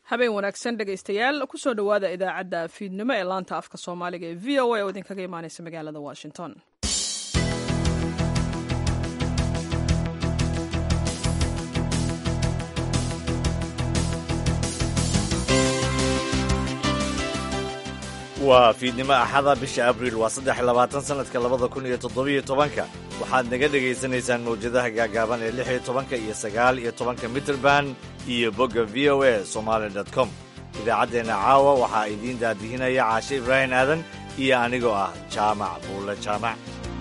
habeen wanaagsan dhegaystayaal kusoo dhowaada idaacadda fiidnimo ee laanta afka soomaaliga ee v o a oo idinkaga imaaneysa magaalada washington waa fiidnimo axada bisha abriil waa saddex labaatan sanadka labada kun iyo toddobiyo tobanka waxaad naga dhegaysanaysaan mawjadaha gaagaaban ee lix iyo tobanka iyo sagaal iyo tobanka mitrband iyo bogga v o a somaali dot com idaacaddeenna caawa waxaa idiin daadihinaya caashe ibraahim aadan iyo anigoo ah jaamac buulle jaamac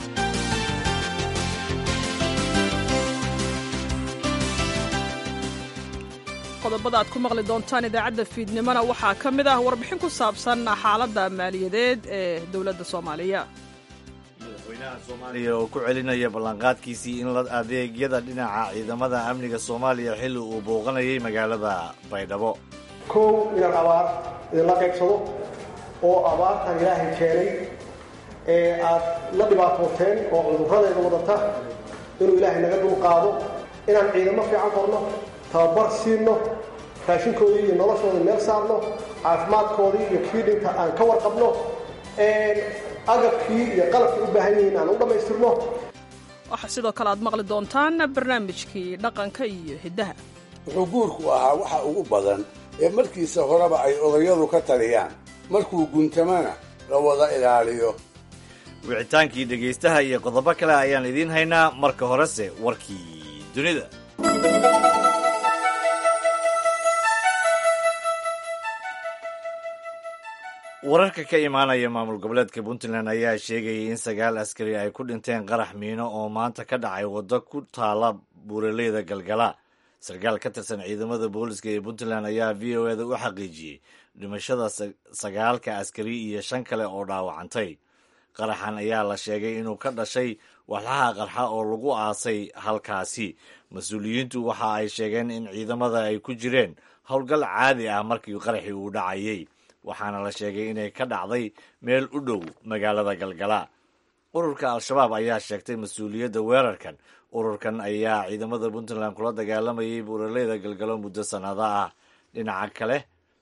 qodobada aad ku maqli doontaan idaacadda fiidnimona waxaa ka mid ah warbixin ku saabsan xaaladda maaliyadeed ee dowladda soomaaliya madaxweynaha soomaaliya oo ku celinaya ballanqaadkiisii in la adeegyada dhinaca ciidamada amniga soomaaliya xilli uu booqanayay magaalada baydhabo kow inaan abaar idinla qaybsado oo abaartan ilaahay keenay ee aad la dhibaatooteen oo cudurradeeda wadata inuu ilaahay naga dul qaado inaan ciidamo fiican qorno tababar siino raashinkoodii iyo noloshooda meel saarno caafimaadkoodii iyo kii dhinta aan ka warqabno agabkii iyo qalabkii u baahan yihiin aan u dhammaystirno waxaa sidoo kale aad maqli doontaan barnaamijkii dhaqanka iyo hiddaha wuxuu guurku ahaa waxa ugu badan ee markiisa horeba ay odayadu ka taliyaan markuu guntamana la wada ilaaliyo wicitaankii dhegaystaha iyo qodobo kale ayaan idiin haynaa marka horese warkii dunida wararka ka imaanaya maamul goboleedka puntland ayaa sheegayay in sagaal askari ay ku dhinteen qarax miino oo maanta ka dhacay waddo ku taala buuraleyda galgala sarkaal ka tirsan ciidamada booliska ee puntland ayaa v o eda u xaqiijiyey dhimashada sagaalka askari iyo shan kale oo dhaawacantay qaraxan ayaa la sheegay inuu ka dhashay walxaha qarxa oo lagu aasay halkaasi mas-uuliyiintu waxa ay sheegeen in ciidamada ay ku jireen howlgal caadi ah markii qaraxii uu dhacayay waxaana la sheegay inay ka dhacday meel u dhow magaalada galgala ururka al-shabaab ayaa sheegtay mas-uuliyadda weerarkan ururkan ayaa ciidamada puntland kula dagaalamayay buuraleyda galgalo muddo sannado ah dhinaca kale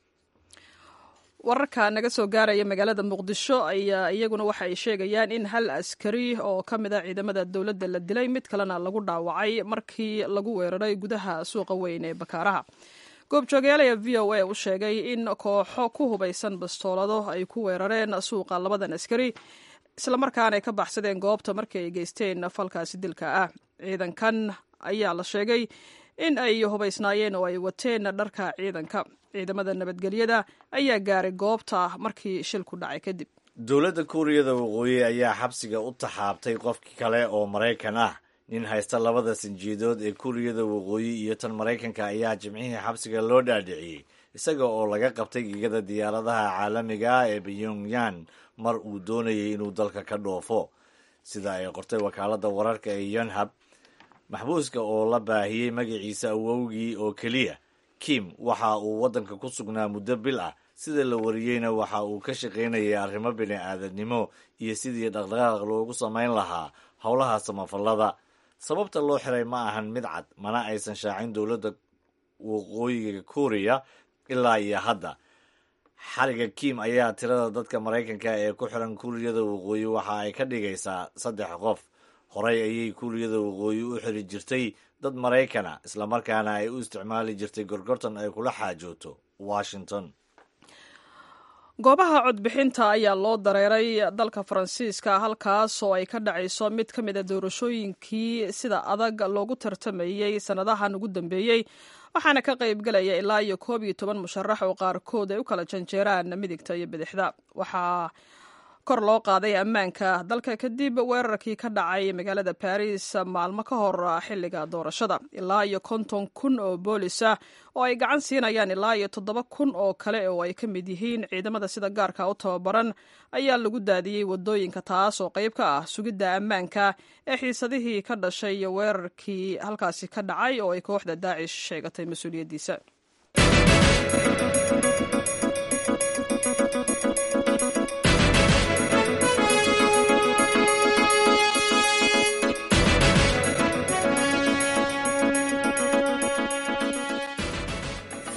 wararka naga soo gaaraya magaalada muqdisho ayaa iyaguna waxa ay sheegayaan in hal askari oo ka mid a ciidamada dowladda la dilay mid kalena lagu dhaawacay markii lagu weeraray gudaha suuqa weyn ee bakaaraha goobjoogayaal v o a u sheegay in kooxo ku hubaysan bastoolado ay ku weerareen suuqa labadan askari islamarkaana ay ka baxsadeen goobta markii ay geysteen falkaasi dilka ah ciidankan ayaa la sheegay in ay hubaysnaayeen oo ay wateen dharka ciidanka ciidamada nabadgelyada ayaa gaaray goobta markii shilku dhacay kadib dowladda kuuriyada waqooyi ayaa xabsiga u taxaabtay qof kale oo maraykan ah nin haysta labada sinjiidood ee kuuriyada waqooyi iyo tan maraykanka ayaa jimcihii xabsiga loo dhaadhiciyey isaga oo laga qabtay gegada diyaaradaha caalamiga ah ee pyongyan mar uu doonayay inuu dalka ka dhoofo sida ay qortay wakaaladda wararka ee yonhab maxbuuska oo la baahiyey magaciisa awowgii oo keliya kim waxa uu waddanka ku sugnaa muddo bil ah sida la wariyeyna waxa uu ka shaqaynayay arrimo bini-aadamnimo iyo sidii dhaqdhaqaaq loogu samayn lahaa howlaha samafallada sababta loo xiray ma ahan mid cad mana aysan shaacin dowladda waqooyiga kuuriya ilaa iyo hadda xariga kim ayaa tirada dadka maraykanka ee ku xiran kuuriyada waqooyi waxa ay ka dhigaysaa saddex qof horey ayay kuuriyada waqooyi u xiri jirtay dad maraykana islamarkaana ay u isticmaali jirtay gorgortan ay kula xaajooto washington goobaha codbixinta ayaa loo dareeray dalka faransiiska halkaas oo ay ka dhacayso mid ka mid a doorashooyinkii sida adag loogu tartamayey sannadahan ugu dambeeyey waxaana ka qaybgelaya ilaa iyo koob iyo toban musharax oo qaarkood ay u kala janjeeraan midigta iyo bidixda waxaa kor loo qaaday ammaanka dalka kadib weerarkii ka dhacay magaalada baris maalmo ka hor xilliga doorashada ilaa iyo konton kun oo boolis ah oo ay gacan siinayaan ilaa iyo toddoba kun oo kale oo ay ka mid yihiin ciidamada sida gaarka u tababaran ayaa lagu daadiyey wadooyinka taas oo qayb ka ah sugidda ammaanka ee xiisadihii ka dhashay iyo weerarkii halkaasi ka dhacay oo ay kooxda daacish sheegatay mas-uuliyaddiisa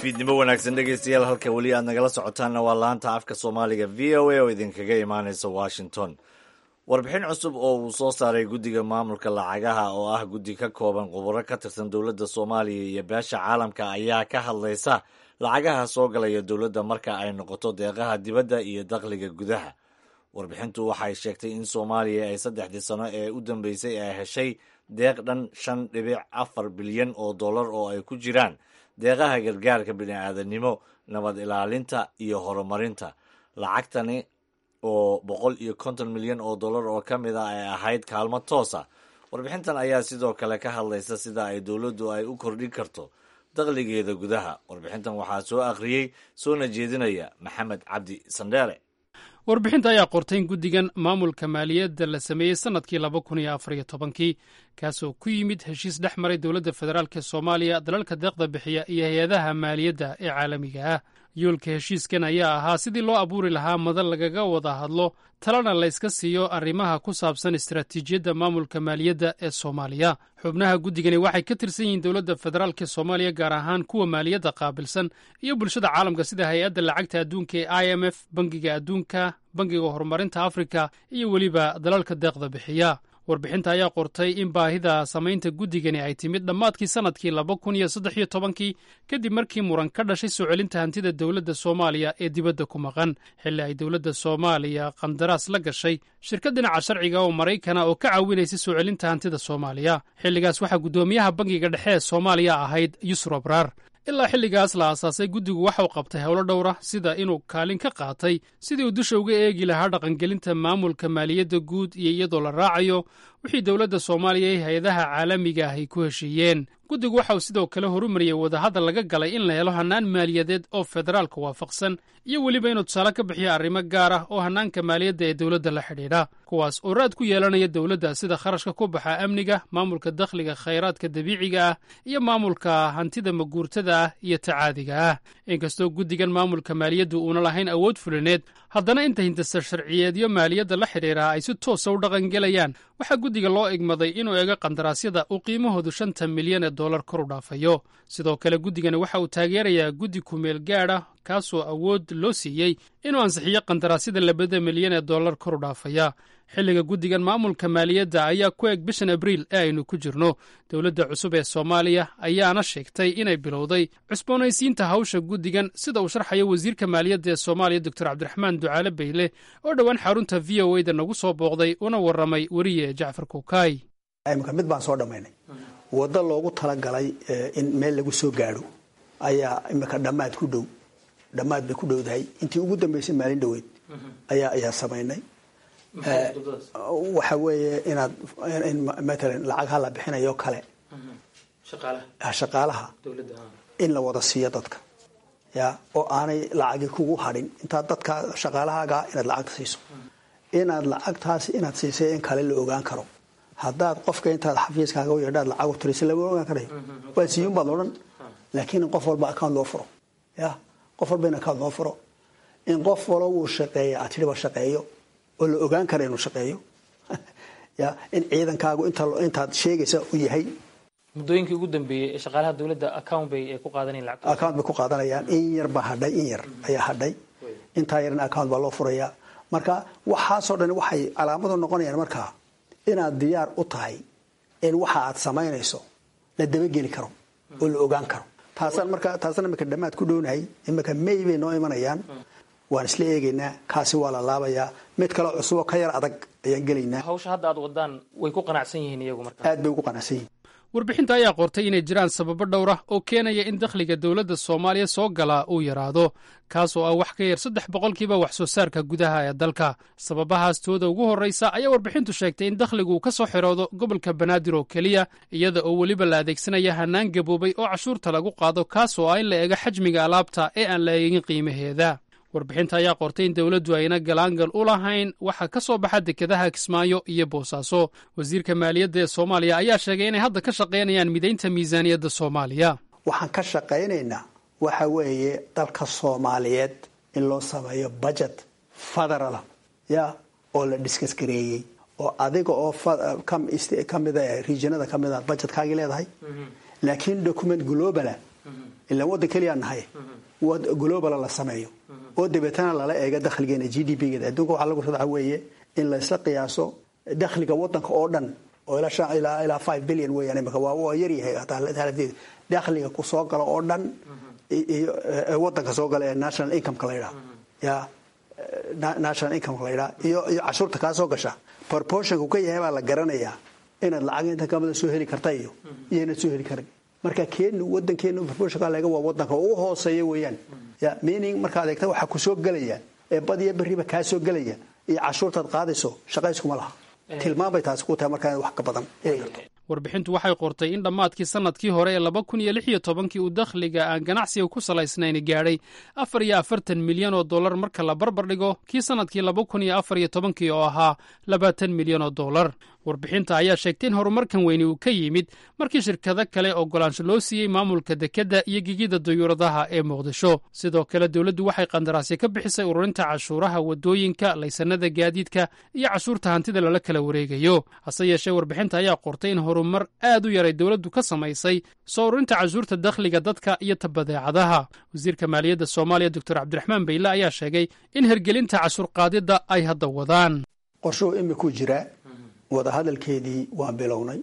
fiidnimo wanaagsan dhegeystayaal halka weli aad nagala socotaanna waa laanta afka soomaaliga v o a oo idinkaga imaaneysa washington warbixin cusub oo uu soo saaray guddiga maamulka lacagaha oo ah guddi ka kooban khubaro ka tirsan dowladda soomaaliya iyo beesha caalamka ayaa ka hadlaysa lacagaha soo galaya dowladda marka ay noqoto deeqaha dibadda iyo dakhliga gudaha warbixintu waxay sheegtay in soomaaliya ay saddexdii sano ee u dambeysay ay heshay deeq dhan shan dhibic afar bilyan oo dollar oo ay ku jiraan deeqaha gargaarka bini'aadanimo nabad ilaalinta iyo horumarinta lacagtani oo boqol iyo konton milyan oo dollar oo ka mid a ay ahayd kaalmo toosa warbixintan ayaa sidoo kale ka hadlaysa sida ay dowladdu ay u kordhin karto dakhligeeda gudaha warbixintan waxaa soo akhriyey soona jeedinaya maxamed cabdi sandheere warbixinta ayaa qortay in guddigan maamulka maaliyadda la sameeyey sannadkii laba kun iyo afar iyo tobankii kaasoo ku yimid heshiis dhex maray dowladda federaalk ee soomaaliya dalalka deeqda bixiya iyo hay-adaha maaliyadda ee caalamiga ah yoolka heshiiskan ayaa ahaa sidii loo abuuri lahaa madal lagaga wada hadlo talana layska siiyo arrimaha ku saabsan istaraatiijiyadda maamulka maaliyadda ee soomaaliya xubnaha guddigani waxay ka tirsan yihiin dowladda federaalk ee soomaaliya gaar ahaan kuwa maaliyadda qaabilsan iyo bulshada caalamka sida hay-adda lacagta adduunka ee i m f bangiga adduunka bangiga horumarinta afrika iyo weliba dalalka deeqda bixiya warbixinta ayaa qortay in baahida samaynta guddigani ay timid dhammaadkii sannadkii laba kun iyo saddex iyo tobankii kadib markii muran ka dhashay soo celinta hantida dowladda soomaaliya ee dibadda ku maqan xilli ay dowladda soomaaliya qandaraas la gashay shirkad dhinaca sharciga oo maraykana oo ka caawinaysa soo celinta hantida soomaaliya xilligaas waxaa guddoomiyaha bangiga dhexe ee soomaaliya ahayd yusuf abraar ilaa xilligaas la aasaasay guddigu waxauu qabtay howlo dhowra sida inuu kaalin ka qaatay sidii uu dusha uga eegi lahaa dhaqangelinta maamulka maaliyadda guud iyo iyadoo la raacayo wixii dowladda soomaaliya ee hay-adaha caalamiga ah ay ku heshiiyeen guddigu waxa uu sidoo kale horumariyey wadahadal laga galay in la helo hannaan maaliyadeed oo federaalka waafaqsan iyo weliba inuu tusaale ka bixiyo arrimo gaar ah oo hannaanka maaliyadda ee dowladda la xidhiidha kuwaas oo raad ku yeelanaya dowladda sida kharashka ku baxa amniga maamulka dakhliga khayraadka dabiiciga ah iyo maamulka hantida maguurtada ah iyo tacaadiga ah inkastoo guddigan maamulka maaliyaddu uuna lahayn awood fulineed haddana inta hindasa sharciyeedyo maaliyadda la xidhiidha ay si toosa u dhaqangelayaan waxaa guddiga loo igmaday inuu eego qandaraasyada uu qiimahoodu shanta milyan ee dollar kor u dhaafayo sidoo kale guddigani waxa uu taageerayaa guddi kumeel gaad ah kaasoo awood loo siiyey inuu ansixiyo qandaraasyada labada milyan ee dollar kor u dhaafaya xilliga guddigan maamulka maaliyadda ayaa ku eg bishan abriil ee aynu ku jirno dowladda cusub ee soomaaliya ayaana sheegtay inay bilowday cusboonaysiinta hawsha guddigan sida uu sharxayo wasiirka maaliyadda ee soomaaliya doctor cabdiraxmaan ducaale bayle oo dhowaan xarunta v o da nagu soo booqday una warramay weriye jacfar kukaay imika mid baan soo dhammaynay waddo loogu talagalay in meel lagu soo gaadho ayaa imika dhammaad ku dhow dhammaad bay ku dhowdahay intii ugu dambaysay maalin dhoweyd ayaa ayaa samaynay waxa weeye inaad matalan lacag hala bixinayo kale shaqaalaha in la wada siiyo dadka ya oo aanay lacagi kugu hadhin intaad dadka shaqaalahaaga inaad lacagta siiso inaad lacagtaasi inaad siisay in kale la ogaan karo haddaad qofka intaad xafiiskaaga u yeedhaad lacag u tirisa lama ogaan karayo waad siiyun baad odhan laakiin in qof walba account loo furo ya qof walba in account loo furo in qof walo uu shaqeeya aad tidhiba shaqeeyo oo la ogaan kara inuu shaqeeyo ya in ciidankaagu intaad sheegaysa u yahay muddooyinkii ugu dambeeyey ee shaqaalaha dowladda account bay ku qaadanayeen lacagta account bay ku qaadanayaan in yar baa hadhay in yar ayaa hadhay intaa yarna account baa loo furayaa marka waxaasoo dhan waxay calaamadu noqonayaan markaa inaad diyaar u tahay in waxa aad samaynayso la dabageli karo oo la ogaan karo taasaan marka taasna imika dhammaad ku dhownahay imika may bay noo imanayaan waan isla eegaynaa kaasi waa la laabayaa mid kale cusuboo ka yar adag ayaan gelaynaa hawsha hadda aad wadaan way ku qanacsan yihiin iyagu marka aad bay ugu qanacsan yihiin warbixinta ayaa qortay inay jiraan sababo dhowr ah oo keenaya in dakhliga dowladda soomaaliya soo galaa uu yaraado kaasoo ah wax ka yar saddex boqolkiiba wax soo saarka gudaha ee dalka sababahaas tooda ugu horraysa ayaa warbixintu sheegtay in dakhligu uu ka soo xiroodo gobolka banaadir oo keliya iyada oo weliba la adeegsanaya hannaan gaboobay oo cashuurta lagu qaado kaasoo ah in la eego xajmiga alaabta ee aan la eegin qiimaheeda warbixinta ayaa qortay in dowladdu ayna galaangal u lahayn waxa ka soo baxa dekedaha kismaayo iyo boosaaso wasiirka maaliyadda ee soomaaliya ayaa sheegay inay hadda ka shaqaynayaan midaynta miisaaniyadda soomaaliya waxaan ka shaqaynaynaa waxa weeye dalka soomaaliyeed in loo sameeyo budget federala ya oo la diskas gareeyey oo adiga oo kamida regionada kamida budgetkaagii leedahay laakiin document globala ilaan waddan keliyaa nahay globala la sameeyo oo dabeetana lala eego dakhligeena g d p geeda adduunka waxaa lagu sadaxa weeye in laysla qiyaaso dakhliga waddanka oo dhan oo ilaa ilaa five billion weeyaan imika waa waa yaryahay haladeeda dakhliga ku soo gala oo dhan iyo waddanka soo gala ee national incomeka la yidhaha ya national incomeka la yidhaha iyo iyo cashuurta kaa soo gasha proportionku ka yahay baa la garanayaa inaad lacag inta kamida soo heli karta iyo iyo inaad soo heli karin marka keenu wadankeenu proportionka laga waa wadanka ugu hooseeya weeyaan ya meaning markaad eegta waxaa ku soo gelaya ee badiya berriba kaa soo gelaya iyo cashuurtaad qaadayso shaqayskuma laha tilmaan bay taasi ku tahay markaa inaad wax ka badan heli karto warbixintu waxay qortay in dhammaadkii sannadkii hore ee laba kun iyo lix iyo tobankii uu dakhliga aan ganacsiga ku salaysnayn gaadhay afar iyo afartan milyan oo dollar marka la barbar dhigo kii sannadkii laba kun iyo afar iyo tobankii oo ahaa labaatan milyan oo dollar warbixinta ayaa sheegtay in horumarkan weyni uu ka yimid markii shirkado kale ogolaansho loo siiyey maamulka dekedda iyo gegida dayuuradaha ee muqdisho sidoo kale dowladdu waxay qandaraasya ka bixisay ururinta cashuuraha waddooyinka laysanada gaadiidka iyo cashuurta hantida lala kala wareegayo hase yeeshee warbixinta ayaa qortay in horumar aad u yaray dowladdu ka samaysay soo ururinta cashuurta dakhliga dadka iyo tabadeecadaha wasiirka maaliyadda soomaaliya doctor cabdiraxmaan bayle ayaa sheegay in hergelinta cashuur qaadidda ay hadda wadaan qorshuhu imikuu jiraa wadahadalkeedii waan bilownay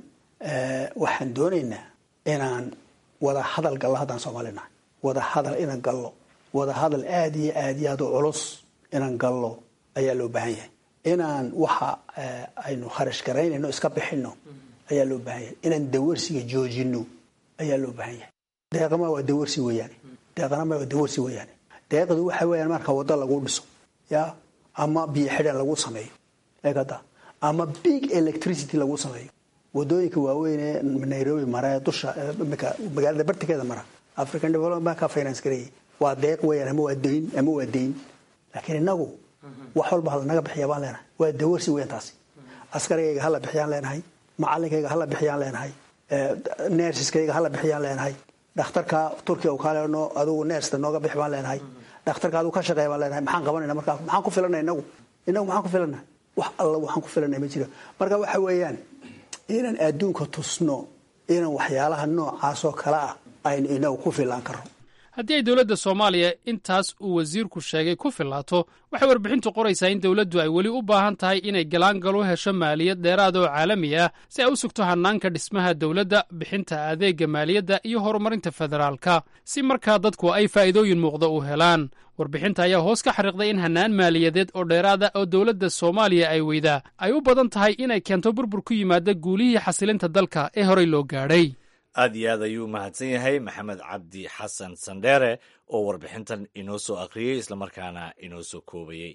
waxaan doonaynaa inaan wada hadal gallo haddaan soomaali nahay wada hadal inaan gallo wada hadal aad iyo aad iyo aad u culus inaan gallo ayaa loo baahan yahay inaan waxa aynu kharash garaynayno iska bixino ayaa loo baahan yahay inaan dawarsiga joojino ayaa loo baahan yahay deeqama waa dawarsi weeyaane deeqanama waa dawarsi weeyaane deeqdu waxa weeyaan marka waddo lagu dhiso ya ama biyo xidhan lagu sameeyo eegada ama big electricity lagu sameeyo wadooyinka waaweyn ee nairobi mara ee dusha magaalada bartikeeda mara african development bank ka finance gareeyay waa deeq weeyaan ama waa dayn ama waa dayn laakiin inagu wax walba halanaga bixiya baan leenahay waa dawarsi weeyaan taasi askarigayga hala bixiyaan leenahay macalinkayga hala bixiyaan leenahay nersiskayga hala bixiyaan leenahay dhakhtarka turkiya u kaaleno adigu nersta nooga bix baan leenahay dhakhtarka adigu ka shaqeeya baan leenahay maxaan qabanayna markaa maxaan ku filana inagu inagu maxaan ku filana wax alla waxaan ku filanay ma jiro marka waxa weeyaan inaan adduunka tusno inaan waxyaalaha noocaasoo kale ah aynu inagu ku filaan karno haddii ay dowladda soomaaliya intaas uu wasiirku sheegay ku filaato waxay warbixintu qoraysaa in dowladdu ay weli u baahan tahay inay galaangal u hesho maaliyad dheeraada oo caalami ah si ay u sugto hannaanka dhismaha dowladda bixinta adeegga maaliyadda iyo horumarinta federaalka si markaa dadku ay faa'iidooyin muuqda u helaan warbixinta ayaa hoos ka xariiqday in hannaan maaliyadeed oo dheeraada oo dowladda soomaaliya ay weydaa ay u badan tahay inay keento burbur ku yimaada guulihii xasilinta dalka ee horey loo gaadhay aad iyo aad ayuu mahadsan yahay maxamed cabdi xasan sandheere oo warbixintan inoo soo akhriyey islamarkaana inoo soo koobayey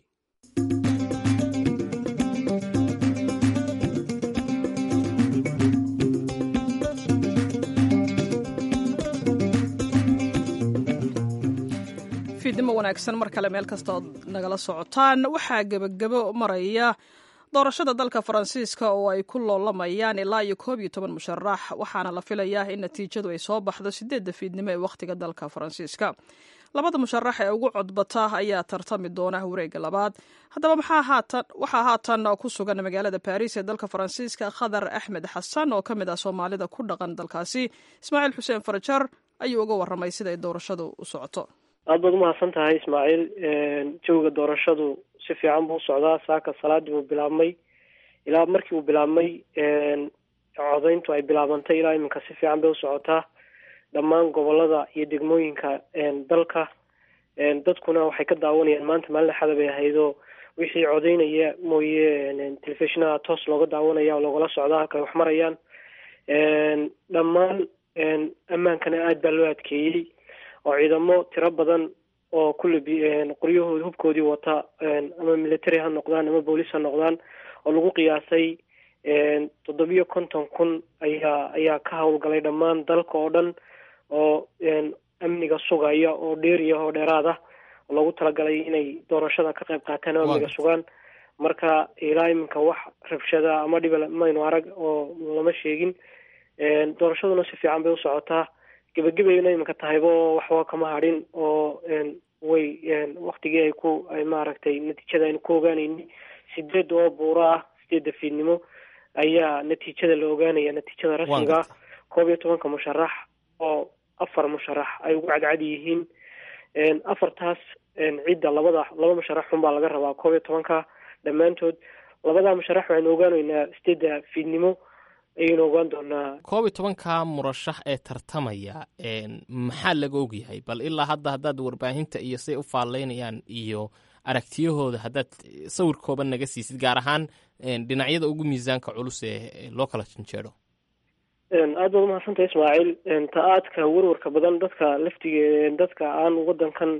fiidnimo wanaagsan mar kale meel kasta ood nagala socotaan waxaa gebagabo maraya doorashada dalka faransiiska oo ay ku loolamayaan ilaa iyo koob iyo toban musharax waxaana la filayaa in natiijadu ay soo baxdo sideedda fiidnimo ee wakhtiga dalka faransiiska labada musharax ee ugu codbata ayaa tartami doona wareegga labaad haddaba waxaa haatan ku sugan magaalada baris ee dalka faransiiska khadar axmed xasan oo ka mid ah soomaalida ku dhaqan dalkaasi ismaaciil xuseen farajar ayuu uga waramay sida ay doorashadu u socoto aad baad umahadsan tahay ismaaciil jawiga doorashadu si fiican buu usocdaa saaka salaadii buu bilaabmay ilaa markii uu bilaabmay codayntu ay bilaabantay ilaa iminka si fiican bay usocotaa dhammaan gobolada iyo degmooyinka dalka dadkuna waxay ka daawanayaan maanta maalin axada bay ahaydoo wixii codaynaya mooye telefishinaha toos looga daawanaya oo loogala socdaa halka wax marayaan dhammaan ammaankana aada baa loo adkeeyey oo ciidamo tiro badan oo kulle qoryahooda hubkoodii wata ama military ha noqdaan ama boolice ha noqdaan oo lagu qiyaasay toddobiyo konton kun ayaa ayaa ka howlgalay dhammaan dalka oo dhan oo amniga sugaya oo dheeriya oo dheeraad ah oo loogu talagalay inay doorashada ka qayb qaataan oo amniga sugaan marka ilaa iminka wax rabshada ama dhiba maynu arag oo lama sheegin doorashaduna si fiican bay usocotaa gebagabayna iminka tahaybo waxba kama hadhin oo way waktigii ay ku ay maaragtay natiijada aynu ku ogaanayni sideed oo buuro ah sideedda fiidnimo ayaa natiijada la ogaanaya natiijada rasmiga koob iyo tobanka musharax oo afar musharax ay ugu cadcad yihiin afartaas cidda labada laba musharax xunbaa laga rabaa koob iyo tobanka dhammaantood labadaa musharax waxaynu ogaanaynaa sideedda fiidnimo ayaynu ogaan doonaa koob iyo tobanka murashax ee tartamaya maxaa laga ogyahay bal ilaa hadda haddaad warbaahinta iyo say u faallaynayaan iyo aragtiyahooda haddaad sawir kooban naga siisid gaar ahaan dhinacyada ugu miisaanka culus ee loo kala janjeedo aada baad umahadsantah ismaaciil ta-aadka warwarka badan dadka laftige dadka aan wadankan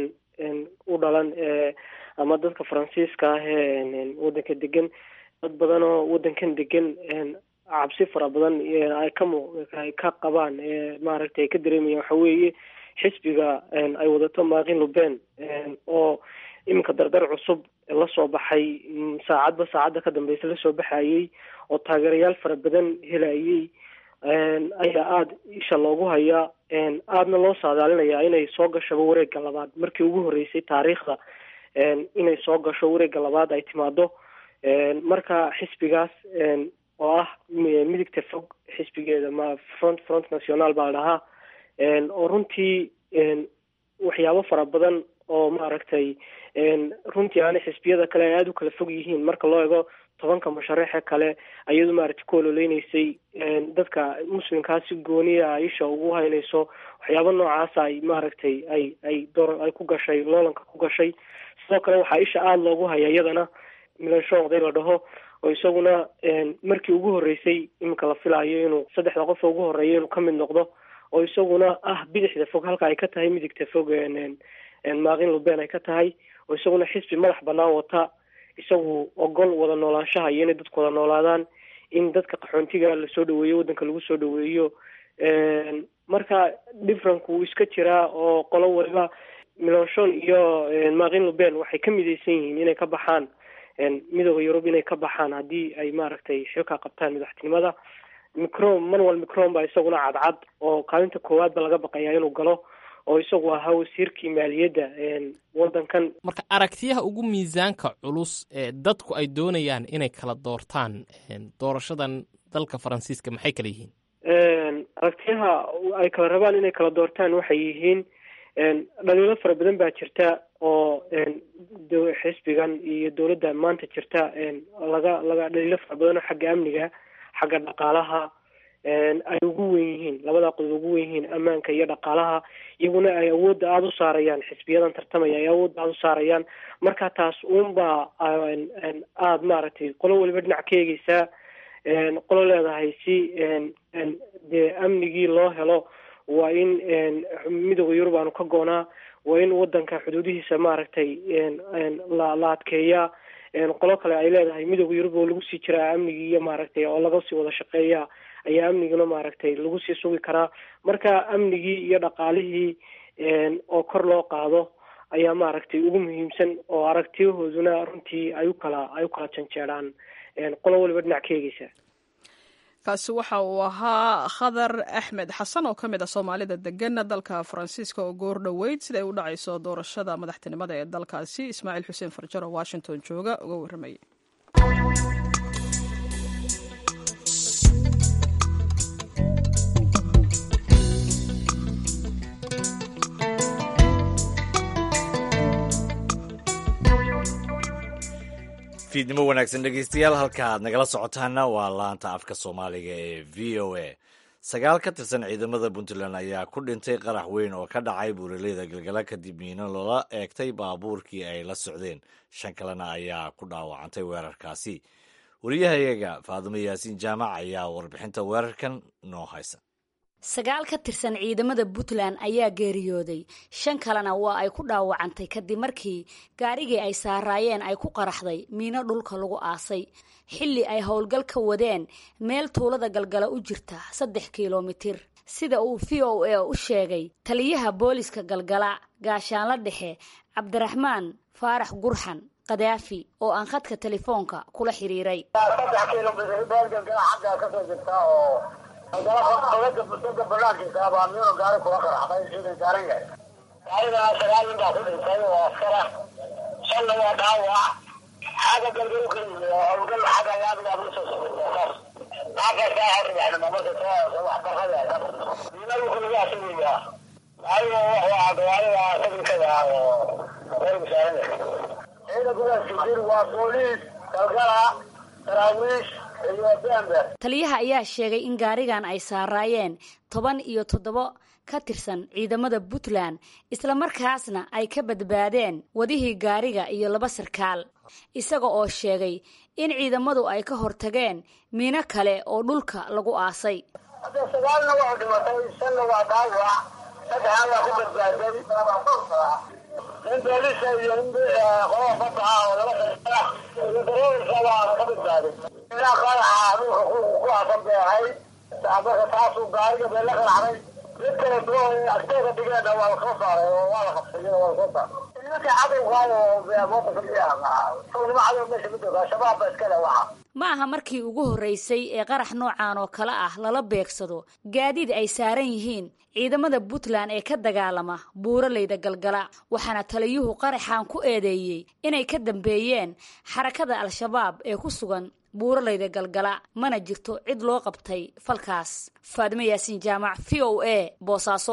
u dhalan ama dadka faransiiska ah ee wadanka degan dad badan oo wadankan degan cabsi fara badan ay ka mu ay ka qabaan maaragtay ay ka dareemayaan waxa weeye xisbiga ay wadato maaqin luben oo iminka dardar cusub lasoo baxay saacadba saacadda ka dambeysa lasoo baxayey oo taageerayaal fara badan helayey ayaa aada isha loogu hayaa aadna loo saadaalinayaa inay soo gashaba wareegga labaad markii ugu horreysay taariikhda inay soo gasho wareegga labaad ay timaado marka xisbigaas oo ah midigta fog xisbigeeda ma front front national baa la dhahaa oo runtii waxyaabo fara badan oo maaragtay runtii aana xisbiyada kale ay aada u kala fog yihiin marka loo ego tobanka musharaxe kale ayadu maaragtay ku ololeyneysay dadka muslimkaasi gooniya ay isha ugu haynayso waxyaabo noocaasa ay maaragtay ay ay door ay ku gashay loolanka ku gashay sidoo kale waxaa isha aada loogu haya iyadana milansho oday la dhaho oo isaguna markii ugu horreysay iminka la filaayo inuu saddexda qof ugu horreeya inuu ka mid noqdo oo isaguna ah bidixda fog halka ay ka tahay midigta fog maaqin luben ay ka tahay oo isaguna xisbi madax banaan wata isagu ogol wada noolaanshaha iyo inay dadku wada noolaadaan in dadka qaxoontiga lasoo dhaweeyo waddanka lagu soo dhaweeyo marka differenku wuu iska jiraa oo qolo waliba milonshon iyo maaqin luben waxay ka midaysan yihiin inay ka baxaan midooda yurub inay ka baxaan haddii ay maaragtay xilka qabtaan madaxtinimada micron manuel micron baa isaguna cadcad oo kaalinta koowaad ba laga baqayaa inuu galo oo isagu ahaa wasiirkii maaliyadda wadankan marka aragtiyaha ugu miisaanka culus ee dadku ay doonayaan inay kala doortaan doorashadan dalka faransiiska maxay kala yihiin aragtiyaha ay kala rabaan inay kala doortaan waxay yihiin dhaliilo fara badan baa jirta oo xisbigan iyo dowladda maanta jirta laga laga dhaliilo fara badan oo xagga amniga xagga dhaqaalaha ay ugu wen yihiin labada qodob ugu wen yihiin ammaanka iyo dhaqaalaha iyaguna ay awoodda aada u saarayaan xisbiyadan tartamaya ay awoodda aada u saarayaan marka taas uunbaa aada maaragtay qolo waliba dhinac ka eegeysaa qolo leedahay si dee amnigii loo helo waa in midooda yurub aanu ka goonaa waa in wadanka xuduudihiisa maaragtay la la adkeeyaa qolo kale ay leedahay midooda yurub oo lagu sii jiraa amnigii iyo maaragtay oo laga sii wada shaqeeya ayaa amniguna maaragtay lagu sii sugi karaa marka amnigii iyo dhaqaalihii oo kor loo qaado ayaa maaragtay ugu muhiimsan oo aragtiyahooduna runtii ay u kala ay u kala janjeedhaan qolo waliba dhinac ka eegeysa kaasi waxa uu ahaa khadar axmed xasan oo ka mid ah soomaalida degan dalka faransiiska oo goor dhoweyd siday u dhacayso doorashada madaxtinimada ee dalkaasi ismaaciil xuseen farjar oo washington jooga uga warramayay fiidnimo wanaagsan dhegeystayaal halka aad nagala socotaana waa laanta afka soomaaliga ee v o a sagaal ka tirsan ciidamada puntland ayaa ku dhintay qarax weyn oo ka dhacay buuraleyda galgala kadib miino loola eegtay baabuurkii ay la socdeen shan kalena ayaa ku dhaawacantay weerarkaasi wariyahayaga faadumo yaasiin jaamac ayaa warbixinta weerarkan noo haysa sagaal ka tirsan ciidamada puntland ayaa geeriyooday shan kalena waa ay ku dhaawacantay kadib markii gaarigii ay saaraayeen ay ku qaraxday miino dhulka lagu aasay xilli ay howlgal ka wadeen meel tuulada galgala u jirta saddex kilomitir sida uu v o a u sheegay taliyaha booliska galgala gaashaanla dhexe cabdiraxmaan faarax gurxan kadaafi oo aan khadka telefoonka kula xiriiray dowlada bulshada banaankiisa baa miino gaari kula qaraxday ciidan saaran yahay gaarigaa sagaal nin baa ku dhintay oo askara shanna waa dhaawac xagga galgal ka yimi oo howlgal xagga laamiga abla soo socday marka saa horribaxnimo marka soo wax barqada miinadu kulaga asagaya gaariga wuxuu ahaa gawaarida sabinkada ah oo reer musaarada ciidankudaas jir waa booliis galgala saraawiish iyo bember taliyaha ayaa sheegay in gaarigan ay saaraayeen toban iyo toddobo ka tirsan ciidamada puntland islamarkaasna ay ka badbaadeen wadihii gaariga iyo laba sarkaal isaga oo sheegay in ciidamadu ay ka hortageen miino kale oo dhulka lagu aasay hadda sagaalna waa dhimatay shanna waa dhaawac saddexan waa ku badbaaday nin boolisa iyo nin qolada badda ah oo laba sarkaal iyo dareerka waa ka badbaaday ilaa qaraxa dhulka ku aasan bay ahayd marka taasuu gaariga bee la qaracday mid kale doo agteeda dhigeenna waa lasoo saaray oo waa la qabsay waa lasoo saaray nimanka cadowga oo mooqafa sugnimo cadow meesha ma jooga shabaab ba iskale waxa ma aha markii ugu horreysay ee qarax noocan oo kale ah lala beegsado gaadiid ay saaran yihiin ciidamada puntland ee ka dagaalama buuraleyda galgala waxaana taliyuhu qaraxan ku eedeeyey inay ka dambeeyeen xarakada al-shabaab ee ku sugan buuraleyda galgala mana jirto cid loo qabtay falkaas faadimo yaasiin jaamac v o a boosaaso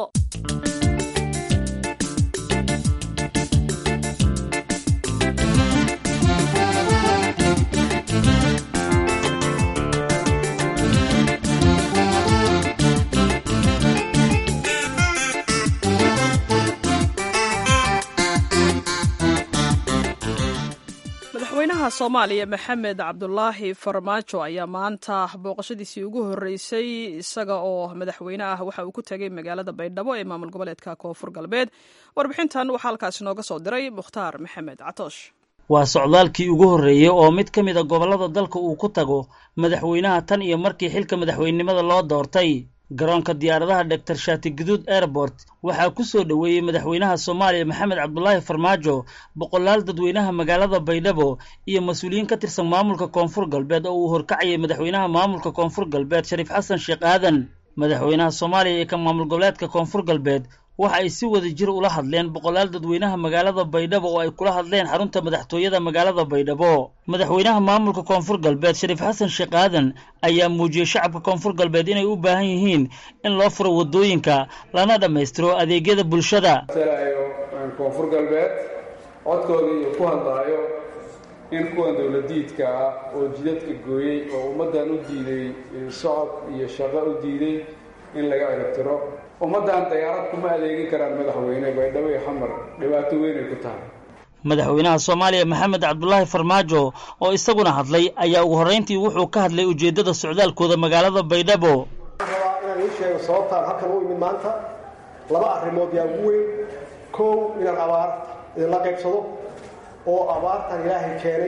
madaxweynaha soomaaliya maxamed cabdulaahi farmaajo ayaa maanta booqashadiisii ugu horreysay isaga oo madaxweyne ah waxa uu ku tegay magaalada baydhabo ee maamul goboleedka koonfur galbeed warbixintan waxaa halkaasi nooga soo diray mukhtaar maxamed catoosh waa socdaalkii ugu horreeyey oo mid ka mid a gobollada dalka uu ku tago madaxweynaha tan iyo markii xilka madaxweynenimada loo doortay garoonka diyaaradaha doctor shaati guduud airport waxaa ku soo dhoweeyey madaxweynaha soomaaliya maxamed cabdulaahi farmaajo boqolaal dadweynaha magaalada baydhabo iyo mas-uuliyiin ka tirsan maamulka koonfur galbeed oo uu horkacayay madaxweynaha maamulka koonfur galbeed shariif xasan sheekh aadan madaxweynaha soomaaliya iyo ka maamul goboleedka koonfur galbeed waxa ay si wada jir ula hadleen boqolaal dadweynaha magaalada baydhabo oo ay kula hadleen xarunta madaxtooyada magaalada baydhabo madaxweynaha maamulka koonfur galbeed shariif xasan sheekh aadan ayaa muujiyey shacabka koonfur galbeed inay u baahan yihiin in loo furo waddooyinka lana dhammaystiro adeegyada bulshada koonfur galbeed codkoodii iyo ku hadlaayo in kuwan dowladiidka ah oo jidadka gooyey oo ummaddan u diiday socod iyo shaqo u diiday in laga ciribtiro ummaddan dayaarad kuma adeegin karaan madaxweyne baydhabo iyo xamar dhibaato weynay ku tahay madaxweynaha soomaaliya maxamed cabdulaahi farmaajo oo isaguna hadlay ayaa ugu horrayntii wuxuu ka hadlay ujeeddada socdaalkooda magaalada baydhabo rabaa inaan ii sheego sababtaan halkan u imid maanta laba arrimood yaa ugu weyn kow inaan abaar idinla qaybsado oo abaartan ilaahay keenay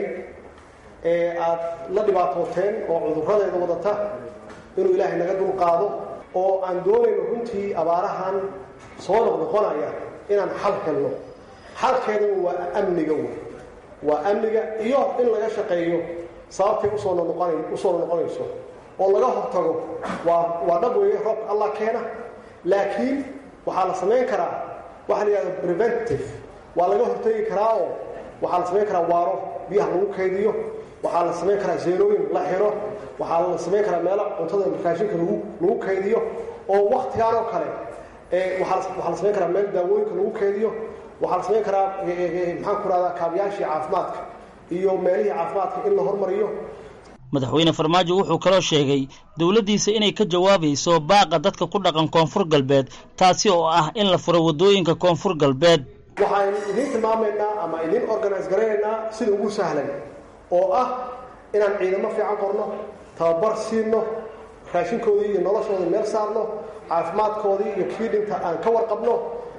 ee aad la dhibaatooteen oo cudurradeeda wadata inuu ilaahay naga dulqaado oo aan doonayno runtii abaarahan soo noqnoqonaya inaan xal helno xalkeedana waa amniga wey waa amniga iyo in laga shaqeeyo sababtay usoo noqon usoo noqonayso oo laga hortago waa waa dhab weeye roobka allah keena laakiin waxaa la samayn karaa waxa la yidhahda preventive waa laga hortagi karaa oo waxaa la samayn karaa waaro biyaha lagu kaydiyo waxaa la samayn karaa zeerooyin la xiro waxaa la samayn karaa meelo cuntada raashinka lagu lagu kaydiyo oo waktigaan oo kale waxaa waxaa la samayn karaa meel daawooyinka lagu kaydiyo waxaa la samayn karaa maxaan ku rahdaa kaabiyaashii caafimaadka iyo meelihii caafimaadka in la hormariyo madaxweyne farmaajo wuxuu kaloo sheegay dowladdiisa inay ka jawaabayso baaqa dadka ku dhaqan koonfur galbeed taasi oo ah in la furo waddooyinka koonfur galbeed waxaan idiin tilmaamaynaa ama idiin organise garaynaynaa sida ugu sahlan oo ah inaan ciidamo fiican qorno tababar siino raashinkoodii iyo noloshoodii meel saarno caafimaadkoodii iyo kii dhinta aan ka warqabno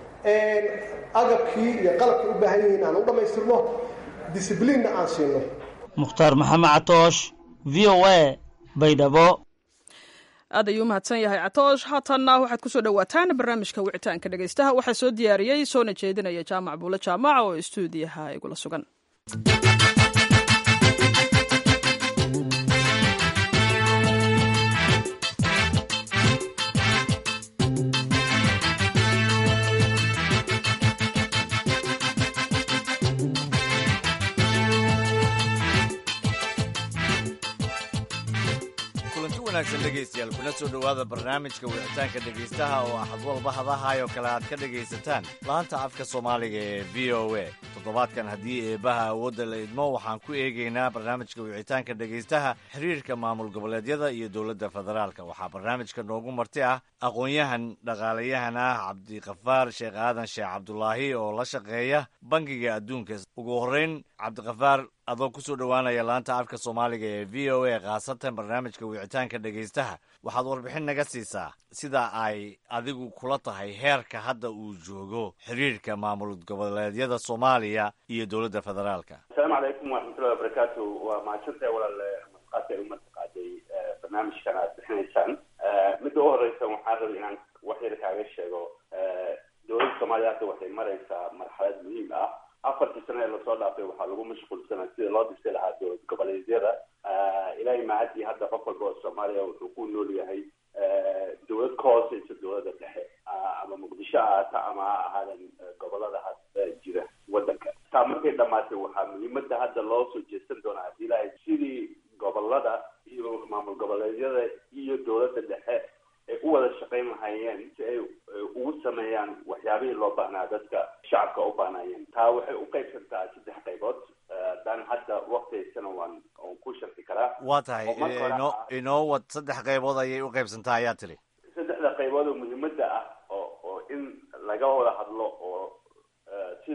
agabkii iyo qalabkii u baahan yihiin aan u dhammaystirno discibliinna aan siino mukhtaar maxamed catoosh v o a baydhabo aad ayuu umahadsan yahay catoosh haatanna waxaad kusoo dhowaataan barnaamijka wicitaanka dhegaystaha waxaa soo diyaariyey soona jeedinaya jaamac buule jaamac oo istuudiyaha igula sugan wanaagsan dhegaystayaal kuna soo dhowaada barnaamijka wicitaanka dhegaystaha oo axad walba hadahaayoo kale aad ka dhegaysataan laanta afka soomaaliga ee v o a toddobaadkan haddii eebbaha awoodda la idmo waxaan ku eegaynaa barnaamijka wicitaanka dhegaystaha xiriirka maamul goboleedyada iyo dowladda federaalka waxaa barnaamijka noogu marti ah aqoon-yahan dhaqaalayahan ah cabdikafaar sheekh aadan sheekh cabdulaahi oo la shaqeeya bangiga adduunka ugu horreyn cabdikafaar adoo kusoo dhowaanaya laanta afka soomaaliga ee v o a khaasatan barnaamijka wicitaanka dhegaystaha waxaad warbixin naga siisaa sida ay adigu kula tahay heerka hadda uu joogo xiriirka maamul goboleedyada soomaaliya iyo dowladda federaalka asalaamu calaykum waraxmatullahi wabarakaatu waa mahadsantahay walaal masqaad ay umataqaaday barnaamijkan aad bixinaysaan midda u horeysa waxaan rabay inaan wax yar kaaga sheego dowladda soomaaliya hadda waxay maraysaa marxalad muhiim ah afartii sano ee lasoo dhaafay waxaa lagu mashquulsanaa sida loo dhisay lahaa dowlad goboleedyada ilaahay mahadii hadda qof walba oo soomaaliya wuxuu ku nool yahay dowlad ka hooseysa dowladda dhexe ama muqdisho ahaata ama ha ahaadan gobolada hadda jira wadanka taa markay dhamaatay waxaa muhiimada hadda loo soo jeesan doonaa haddii ilaahay sidii gobolada iyo maamul goboleedyada iyo dowladda dhexe ay u wada shaqayn lahaayeen si ay ugu sameeyaan waxyaabihii loo baahnaa dadka shacabka u baahnaayeen taa waxay u qaybsantaa saddex qaybood haddaan hadda waktigaysana waan waan ku sharxi karaa waa tahay inoo inoo wad saddex qaybood ayay u qaybsantaa ayaa tiri saddexda qaybood oo muhiimada ah oo oo in laga wada hadlo oo si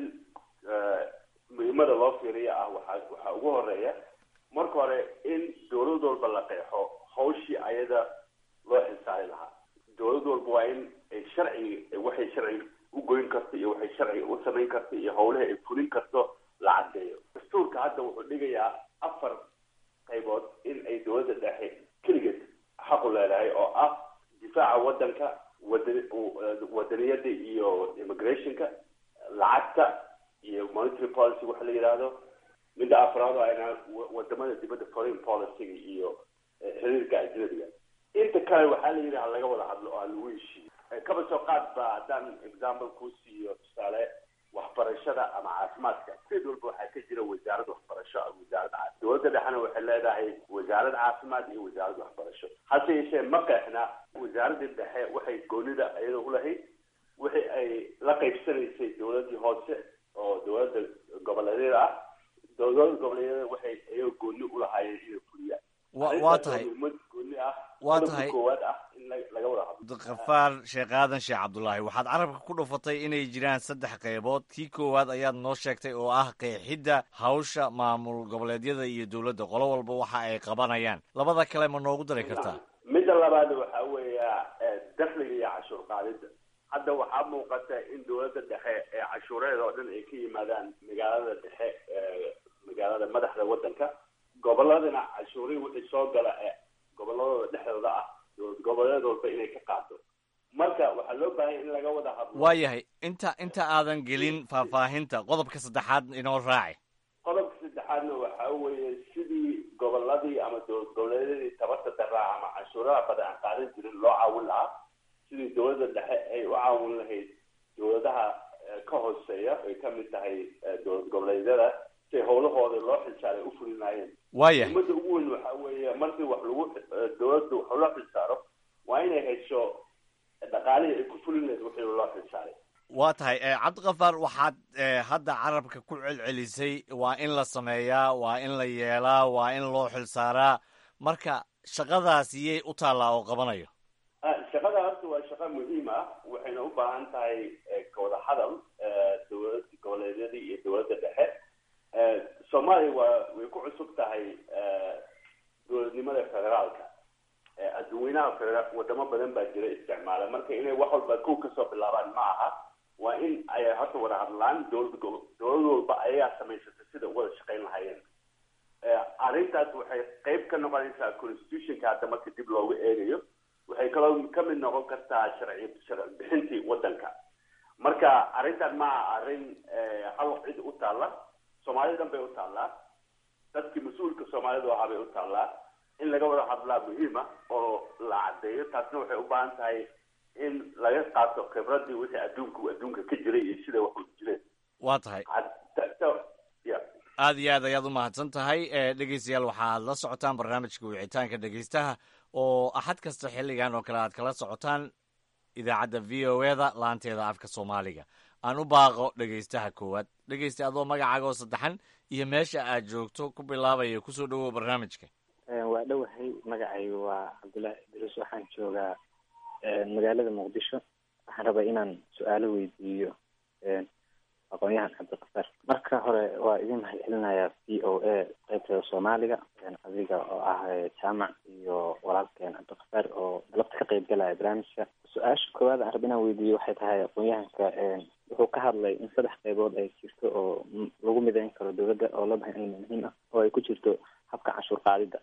muhiimada loo fiiriya ah waxaa waxaa ugu horeeya marka hore in dowlad walba la qeexo hawshii ayada loo xilsaari lahaa dowlad walba waa in ay sharciga waxay sharciga u goyn karto iyo waxay sharciga u samayn karto iyo howlaha ay fulin karto la caddeeyo dastuurka hadda wuxuu dhigayaa afar qaybood in ay dowladda dhexe keligeed xaqu leedahay oo ah difaaca wadanka wadan wadaniyada iyo immigrationka lacagta iyo monetary policy waxa la yidhaahdo midda afraad oo ayna wadamada dibadda foreign policyga iyo xiriirka ajnabiga inta kale waxaa la yidhi ha laga wada hadlo oo ha lagu heshiiyo kaba soo qaad ba haddaan example kuu siiyo tusaale waxbarashada ama caafimaadka sid walba waxaa ka jira wasaarad waxbarasho ama wasaarad caafi dowladda dhexena waxay leedahay wasaarad caafimaad iyo wasaarad waxbarasho hase yeeshee ma qeexna wasaaradda dhexe waxay goonida iyada ulahayd wixii ay la qaybsanaysay dowladdii hoose oo dowladda goboleedyada ah dowladda goboleedyada waxay iyaga gooni ulahaayeen inay fuliyaan waa tahay gooni ah waa tahay koowaad ah in laga wada hadlo kafaar sheekh aadan sheekh cabdulaahi waxaad carabka ku dhufatay inay jiraan saddex qaybood kii koowaad ayaad noo sheegtay oo ah qeexidda hawsha maamul goboleedyada iyo dowladda qolo walba waxa ay qabanayaan labada kale ma noogu dari kartaa midda labaad waxaa weeya dakhliga iyo cashuur qaadida hadda waxaa muuqata in dowladda dhexe ee cashuureeda oo dhan ay ka yimaadaan magaalada dhexe magaalada madaxda wadanka goboladana cashuurihii wixii soo gala ee goboladooda dhexdooda ah dowlad goboleed walba inay ka qaado marka waxaa loo baahanya in laga wada hadlo waayahay inta inta aadan gelin faahfaahinta qodobka saddexaad inoo raaci qodobka saddexaadna waxaa weeye sidii goboladii ama dowlad goboleedyadii tabarta daraa ama cashuuraha badan aan qaadan jirin loo caawin lahaa sidii dowladda dhexe ay u caawin lahayd dowladaha ka hooseeya ay ka mid tahay dowlad goboleedyada si howlahooda loo xilsaaray u fulinaayeen waayahay umada ugu weyn waxaa weeye markii wax lagu dowladda wax loo xilsaaro waa inay hesho dhaqaalihii ay ku fulin lahayd wixii loo xilsaaray waa tahay cabdikafaar waxaad hadda carabka ku celcelisay waa in la sameeyaa waa in la yeelaa waa in loo xilsaaraa marka shaqadaas iyay u taallaa oo qabanayo shaqada horta waa shaqo muhiim ah waxayna u baahan tahay kawada hadal dowlad goboleedyadii iyo dowladda dhexe soomaaliya waa way ku cusub tahay dowladnimada federaalka adduweynaha federa wadamo badan baa jira isticmaala marka inay wax walba kow kasoo bilaabaan ma aha waa in ay horta wada hadlaan dowlad dowlad walba ayagaa samaysata sida u wada shaqayn lahaayeen arrintaas waxay qayb ka noqonaysaa constitutionka hadda marka dib loogu eegayo waxay kaloo ka mid noqon kartaa sharci sharci bixintii wadanka marka arrintan ma aha arrin hal cid u taalla soomaalida dhan bay u taallaa dadkii mas-uulka soomaalidu ahaa bay u taallaa in laga wada hadlaa muhiima oo la caddeeyo taasna waxay u baahan tahay in laga qaato khibradii wixii adduunka adduunka ka jiray iyo sida wax u jireen waa tahay ya aad iyo aad ayaad u mahadsan tahay dhegeystayaal waxaad la socotaan barnaamijka wicitaanka dhegeystaha oo axad kasta xilligan oo kale aad kala socotaan idaacadda v o e da laanteeda afka soomaaliga aan u baaqo dhegaystaha koowaad dhegaysta adoo magacaaga oo saddexan iyo meesha aad joogto ku bilaabaya kusoo dhawow barnaamijka waa dhowahay magacaygu waa cabdullaahi idriis waxaan joogaa magaalada muqdisho waxaan rabaa inaan su-aalo weydiiyo aqoon-yahan cabdiqafaar marka hore waa idin mahad celinayaa v o a qeybteeda soomaaliga adiga oo ah jaamac iyo walaalkeen cabdiqafaar oo galabta ka qeyb galaya barnaamijka su-aasha koowaad aan raba inaan weydiiyo waxay tahay aqoon-yahanka wuxuu ka hadlay in saddex qeybood ay jirto oo lagu mideyn karo dowladda oo loo bahan cilmi muhiim ah oo ay ku jirto habka canshuur qaadida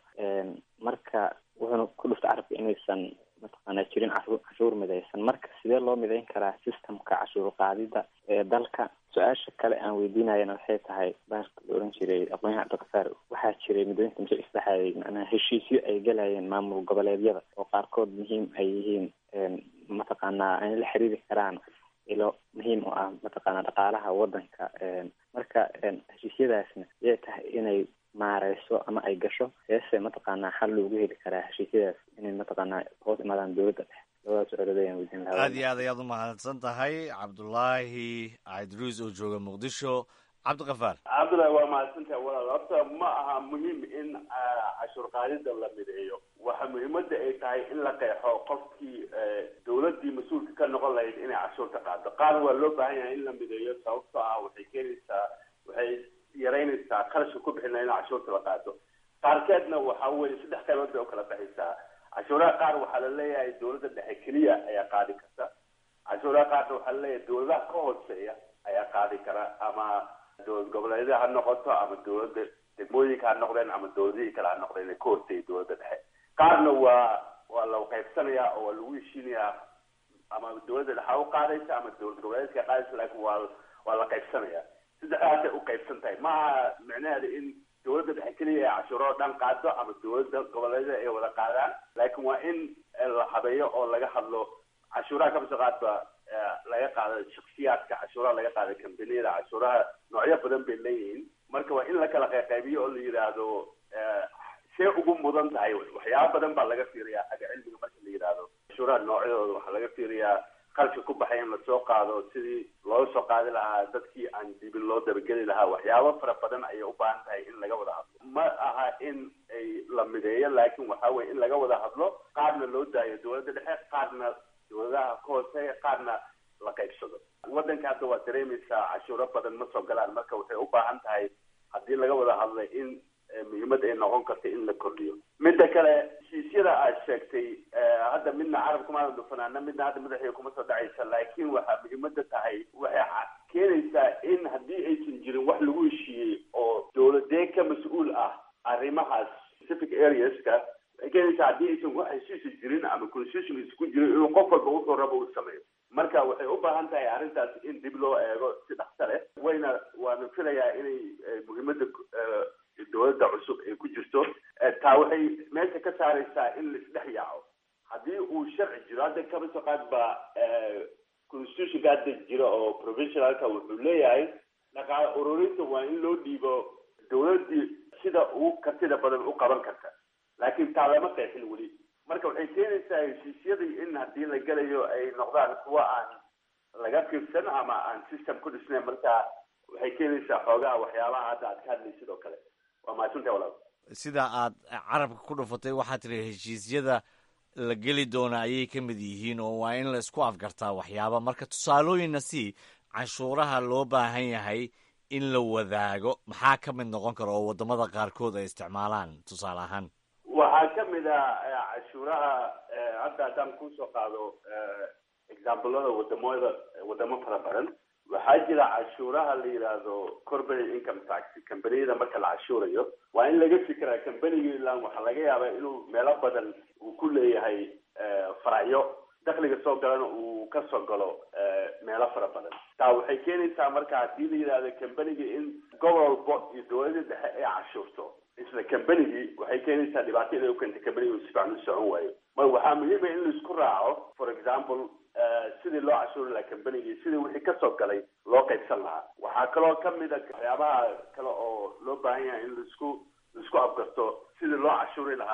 marka wuxuuna ku dhuftay carabka inaysan mataqaana jirin cashuur midaysan marka sidee loo midayn karaa systemka cashuur qaadida ee dalka su-aasha kale aan weydiinayana waxay tahay baarka la oran jiray aqoonyahan cabdiqafaar waxaa jiray muddooyinka mise isdhexaayay macnaha heshiisyo ay galayeen maamul goboleedyada oo qaarkood muhiim ay yihiin mataqaanaa ay la xiriiri karaan ilo muhiim u ah mataqaana dhaqaalaha wadanka marka heshiisyadaasna yay tahay inay maareyso ama ay gasho seese mataqaanaa xal loogu heli karaa heshiisyadaas inay mataqaanaa hoos imaadaan dowladda dhexe labadaas su-aalood ayaan weydiin lahaa aad iyo aad ayaad u mahadsan tahay cabdulaahi idruis oo jooga muqdisho cabdiqafaar cabdullahi waa mahadsantahay walaal horta ma aha muhiim in cashuur qaadida la mideeyo waxa muhiimada ay tahay in la qeexo qofkii dowladii mas-uulka ka noqon lahayd inay cashuurta qaado qaar waa loo baahan yahay in la mideeyo sababtoo ah waxay keenaysaa waxay yaraynaysaa qarashka ku bixin laha in cashuurta la qaado qaarkeedna waxa weye saddex qaybood bay ukala baxaysaa cashuuraha qaar waxaa la leeyahay dowladda dhexe keliya ayaa qaadi karta cashuuraha qaarna waxaa la leeyahay dowladaha ka hooseeya ayaa qaadi kara ama dowlad goboleedyada ha noqoto ama dowladda degmooyinka ha noqdeen ama dowladihii kale ha noqdeen ee ka horteeyay dowladda dhexe qaarna waa waa la qaybsanaya oo waa lagu heshiinayaa ama dowladda dhexe u qaadaysa ama dowlad goboleedka qaadaysa laakiin waa waa la qaybsanaya saddexdaasay u qaybsan tahay maaha micnaheeda in dowladda dhexe keliya ay cashuuro dhan qaado ama dowladda goboleedyada ay wada qaadaan laakiin waa in la habeeyo oo laga hadlo cashuuraha kabso qaadba laga qaado shaksiyaadka cashuuraha laga qaado kambaniyada cashuuraha noocyo badan bay leeyihiin marka waa in la kala qayqaybiyo oo la yidhaahdo see ugu mudan tahay waxyaaba badan baa laga fiiriyaa xagga cilmiga marka la yidhaahdo cashuuraha noocyadooda waxaa laga fiiriyaa qalka ku baxay in lasoo qaado sidii looga soo qaadi lahaa dadkii aan dibin loo dabageli lahaa waxyaabo fara badan ayay u baahan tahay in laga wada hadlo ma aha in ay la mideeyo laakiin waxa weye in laga wada hadlo qaarna loo daayo dowladda dhexe qaarna dowladaha ka hooseeya qaarna la qaybsado waddanka hadda waa dareemaysaa cashuuro badan ma soo galaan marka waxay u baahan tahay haddii laga wada hadlay in muhiimad ay noqon karta in la kordhiyo midda kale heshiisyada aad sheegtay hadda midna carabka maadan dhufanaana midna hadda madaxiga kuma soo dhacaysa laakiin waxaa muhiimada tahay waxay keenaysaa in haddii aysan jirin wax lagu heshiiyey oo dowladee ka mas-uul ah arrimahaas specific areaska waxay keenaysaa haddii aysan wax heshiisa jirin ama constitution isku jirin inuu qof walba wuxuu rabo uu sameeyo marka waxay u baahan tahay arrintaas in dib loo eego si dhaqso leh wayna waana filayaa inay muhiimada dowladda cusub ay ku jirto taa waxay meesha ka saaraysaa in laisdhex yaaco haddii uu sharci jiro hadda kaba soo qaad baa constitutionka hadda jira oo provisionalka wuxuu leeyahay dhaqaale ururinta waa in loo dhiibo dowladdii sida ugu kartida badan u qaban karta laakiin taa lama qeexin weli marka waxay keenaysaa heshiisyadii in haddii la gelayo ay noqdaan kuwa aan laga fiirsan ama aan system ku dhisnayn marka waxay keenaysaa xoogaha waxyaabaha hadda aad ka hadlaysid oo kale waa mahadsantahay walaal sida aad carabka ku dhufatay waxaad tiri heshiisyada la geli doona ayay ka mid yihiin oo waa in la isku afgartaa waxyaaba marka tusaalooyinna si canshuuraha loo baahan yahay in la wadaago maxaa ka mid noqon kara oo wadamada qaarkood ay isticmaalaan tusaale ahaan waxaa ka mid ah cashuuraha hadda haddaan kusoo qaado examplada wadamada wadamo fara badan waxaa jira cashuuraha la yidhaahdo corporate income tax kambaniyada marka la cashuurayo waa in laga fikiraa kambaniga ilaan waxaa laga yaabaa inuu meelo badan uu ku leeyahay faracyo dakliga soo galana uu ka soo galo meelo fara badan taa waxay keenaysaa marka haddii la yidhahdo kambaniga in gobol walbo iyo dowladda dhexe ay cashuurto isla kambanigii waxay keenaysaa dhibaato inay ukeenta kambaniga uu si fiican u socon waayo mar waxaa muhiima in laisku raaco for example sidii loo cashuuri lahaa kambanigii sidii wixii kasoo galay loo qaybsan lahaa waxaa kaloo kamid a waxyaabaha kale oo loo baahan yahay in laisku laisku afgarto sidii loo cashuuri lahaa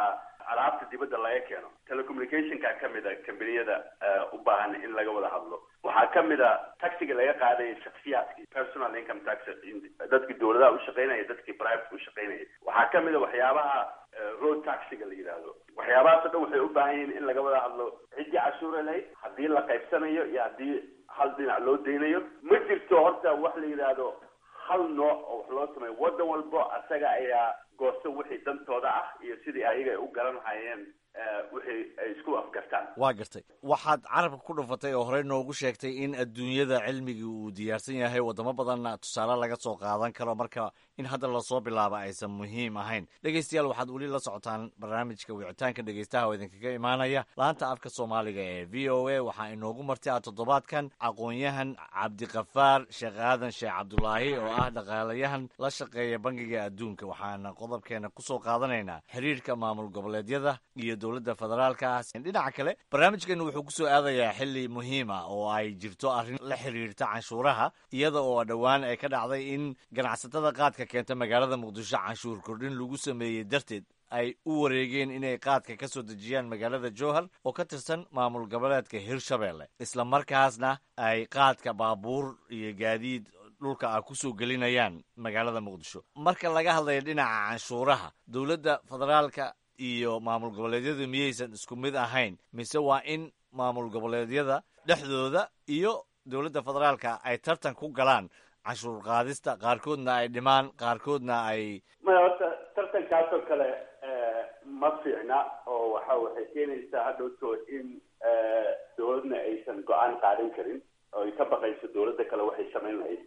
alaabta dibadda laga keeno telecommunicationka ka mid a kambaniyada u baahan in laga wada hadlo waxaa ka mid a taxiga laga qaadaya shaksiyaadkii personal income tax dadkii dowladaha u shaqaynaya dadkii private u shaqaynaya waxaa ka mid a waxyaabaha road taxiga la yidhaahdo waxyaabahaas o dhan waxay u baahan yihiin in laga wada hadlo ciddii cashuura lahayd haddii la qaybsanayo iyo haddii hal dhinac loo daynayo ma jirto horta wax la yidhaahdo hal nooc oo wax loo sameeyo waddan walbo asaga ayaa goosta wixii dantooda ah iyo sidii ayaga ay u garan lahayeen wixii ay isku afgartaan waa gartay waxaad carabka ku dhufatay oo horey noogu sheegtay in adduunyada cilmigii uu diyaarsan yahay wadamo badanna tusaale laga soo qaadan karo marka in hadda lasoo bilaaba aysan muhiim ahayn dhegeystayaal waxaad weli la socotaan barnaamijka wicitaanka dhegeystaha oo idinkaga imaanaya laanta afka soomaaliga ee v o a waxaa inoogu martay a toddobaadkan aqoon-yahan cabdikafaar sheekh aadan sheekh cabdulaahi oo ah dhaqaalayahan la shaqeeya bangiga adduunka waxaana qodobkeena kusoo qaadanaynaa xiriirka maamul goboleedyada iyo dowladda federaalka dhinaca kale barnaamijkeenu wuxuu kusoo aadayaa xili muhiim ah oo ay jirto arrin la xiriirta canshuuraha iyada oo dhowaan ay ka dhacday in ganacsatada qaadka keenta magaalada muqdisho canshuur kordhin lagu sameeyey darteed ay u wareegeen inay qaadka ka soo dejiyaan magaalada jowhar oo ka tirsan maamul goboleedka hirshabelle isla markaasna ay qaadka baabuur iyo gaadiid dhulka ah kusoo gelinayaan magaalada muqdisho marka laga hadlayo dhinaca canshuuraha dowladda federaalka iyo maamul goboleedyadu miyaysan isku mid ahayn mise waa in maamul goboleedyada dhexdooda iyo dowladda federaalka ay tartan ku galaan canshuur qaadista qaarkoodna ay dhimaan qaarkoodna ay maya horta tartankaasoo kale ma fiicna oo waxa waxay keenaysaa hadhowto in dowladna aysan go-aan qaadan karin oo ay ka baqayso dowladda kale waxay samayn lahayd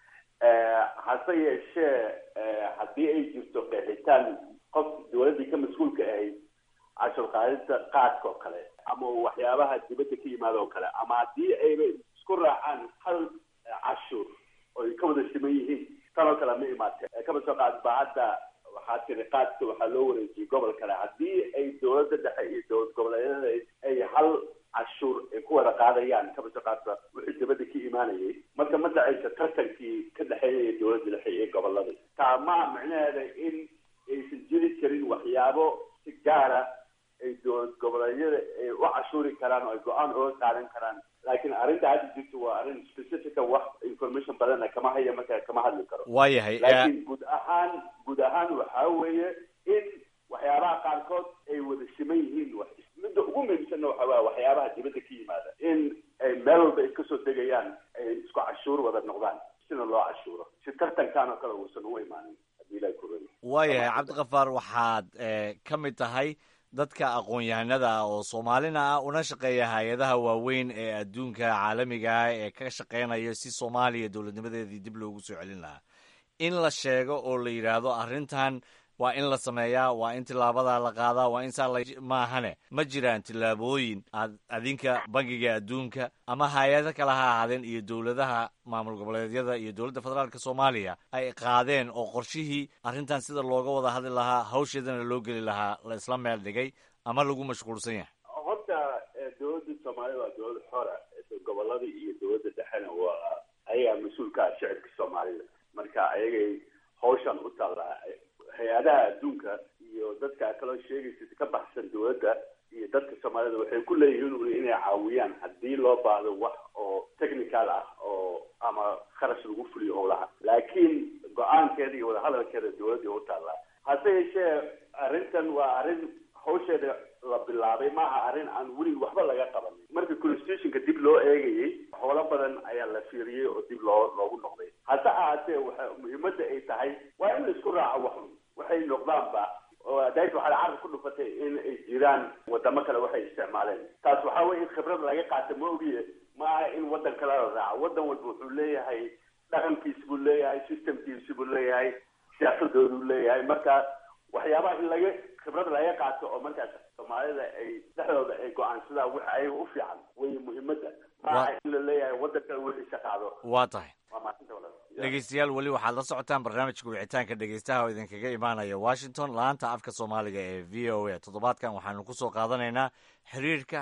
hase yeeshee haddii ay jirto qeexitaan qof dowladdii ka mas-uulka ahayd cashur qaadista qaadka oo kale ama waxyaabaha dibadda ka yimaada oo kale ama haddii ayba isku raacaan hal cashuur oo ay ka wada siman yihiin tan oo kale ma imaatee kaba soo qaad ba hadda waxaa tiri qaadka waxaa loo wareejiyey gobol kale haddii ay dowladda dhexe iyo dowlad goboleedyada ay hal cashuur ay ku wada qaadayaan kaba soo qaadba wixii dibadda ka imaanayay marka ma dhacaysa tartankii ka dhexeeyay dowladda dhexe iyo gobolada taa maa micnaheeda in aysan jiri karin waxyaabo si gaara ay dowlad goboleedyada ay u cashuuri karaan oo ay go-aan oga qaadan karaan laakiin arrinta hadda jirto waa arrin specifica wax information badana kama haya marka kama hadli karo waayahay laakiin guud ahaan guud ahaan waxaa weeye in waxyaabaha qaarkood ay wada siman yihiin wax midda ugu muhiimsanna waxa waa waxyaabaha dibadda ka yimaada in ay meel walba ay kasoo degayaan ay isku cashuur wada noqdaan sina loo cashuuro si tartankan oo kale uusan u imaanin haddii ilahay ku rani waayahay cabdikafaar waxaad ka mid tahay dadka aqoon-yahanada ah oo soomaalina ah una shaqeeya hay-adaha waaweyn ee adduunka caalamiga ah ee ka shaqeynaya si soomaaliya dowladnimadeedii dib loogu soo celin lahaa in la sheego oo la yidhaahdo arrintan waa in la sameeyaa waa in tilaabadaa la qaadaa waa in saa la maahane ma jiraan tillaabooyin aad adinka bangiga adduunka ama hay-ado kale ha ahaadeen iyo dowladaha maamul goboleedyada iyo dowladda federaalka soomaaliya ay qaadeen oo qorshihii arrintan sida looga wada hadli lahaa hawsheedana loo geli lahaa la isla meel dhigay ama lagu mashquulsan yahay horta dowladda soomaalida waa dowlad xora gobolada iyo dowladda dhexena waa ayagaa mas-uulka ah shicibka soomaalida marka ayagay hawshan u taallaa hay-adaha adduunka iyo dadka kaloo sheegaysa ka baxsan dowladda iyo dadka soomaalida waxay ku leeyihiin inay caawiyaan haddii loo baahdo wax oo technical ah oo ama kharash lagu fuliyo howlaha laakiin go-aankeeda iyo wadahadalkeeda dowladda u taallaa hase yeeshee arrintan waa arrin hawsheeda la bilaabay maaha arrin aan weli waxba laga qabanin marka constitutionka dib loo eegayay howlo badan ayaa la fiiriyey oo dib loo loogu noqday hase ahaatee waxa muhiimadda ay tahay waa in la isku raaco waxun waxay noqdaanba days waxaad carab ku dhufatay in ay jiraan wadamo kale waxay isticmaaleen taas waxaa weye in khibrad laga qaata ma ogiye ma aha in waddan kale la raaco waddan walba wuxuu leeyahay dhaqankiisi buu leeyahay systemkiisi buu leeyahay siyaasadooduu leeyahay marka waxyaabaha in laga khibrad laga qaato oo markaas soomaalida ay dhexdooda ay go-aansadaan wix ayaga u fiican wey muhiimadda ma aha in la leeyahay waddan kale wixiisa qaado waa tahay waa maasinta walaal dhegeystayaal weli waxaad la socotaan barnaamijka wicitaanka dhegeystaha oo idinkaga imaanaya washington laanta afka soomaaliga ee v o a toddobaadkan waxaanu kusoo qaadanaynaa xiriirka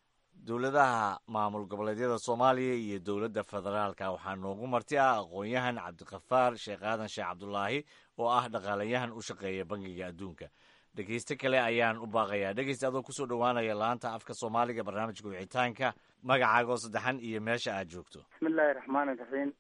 dowladaha maamul goboleedyada soomaaliya iyo dowladda federaalka waxaa noogu marti ah aqoon-yahan cabdikafaar sheekh aadan sheekh cabdulaahi oo ah dhaqaalayahan u shaqeeya bangiga adduunka dhegeyste kale ayaan u baaqayaa dhegeyste adoo kusoo dhowaanaya laanta afka soomaaliga barnaamijka wicitaanka magacaaga oo saddexan iyo meesha aad joogto bismillahi raxmaani raxiim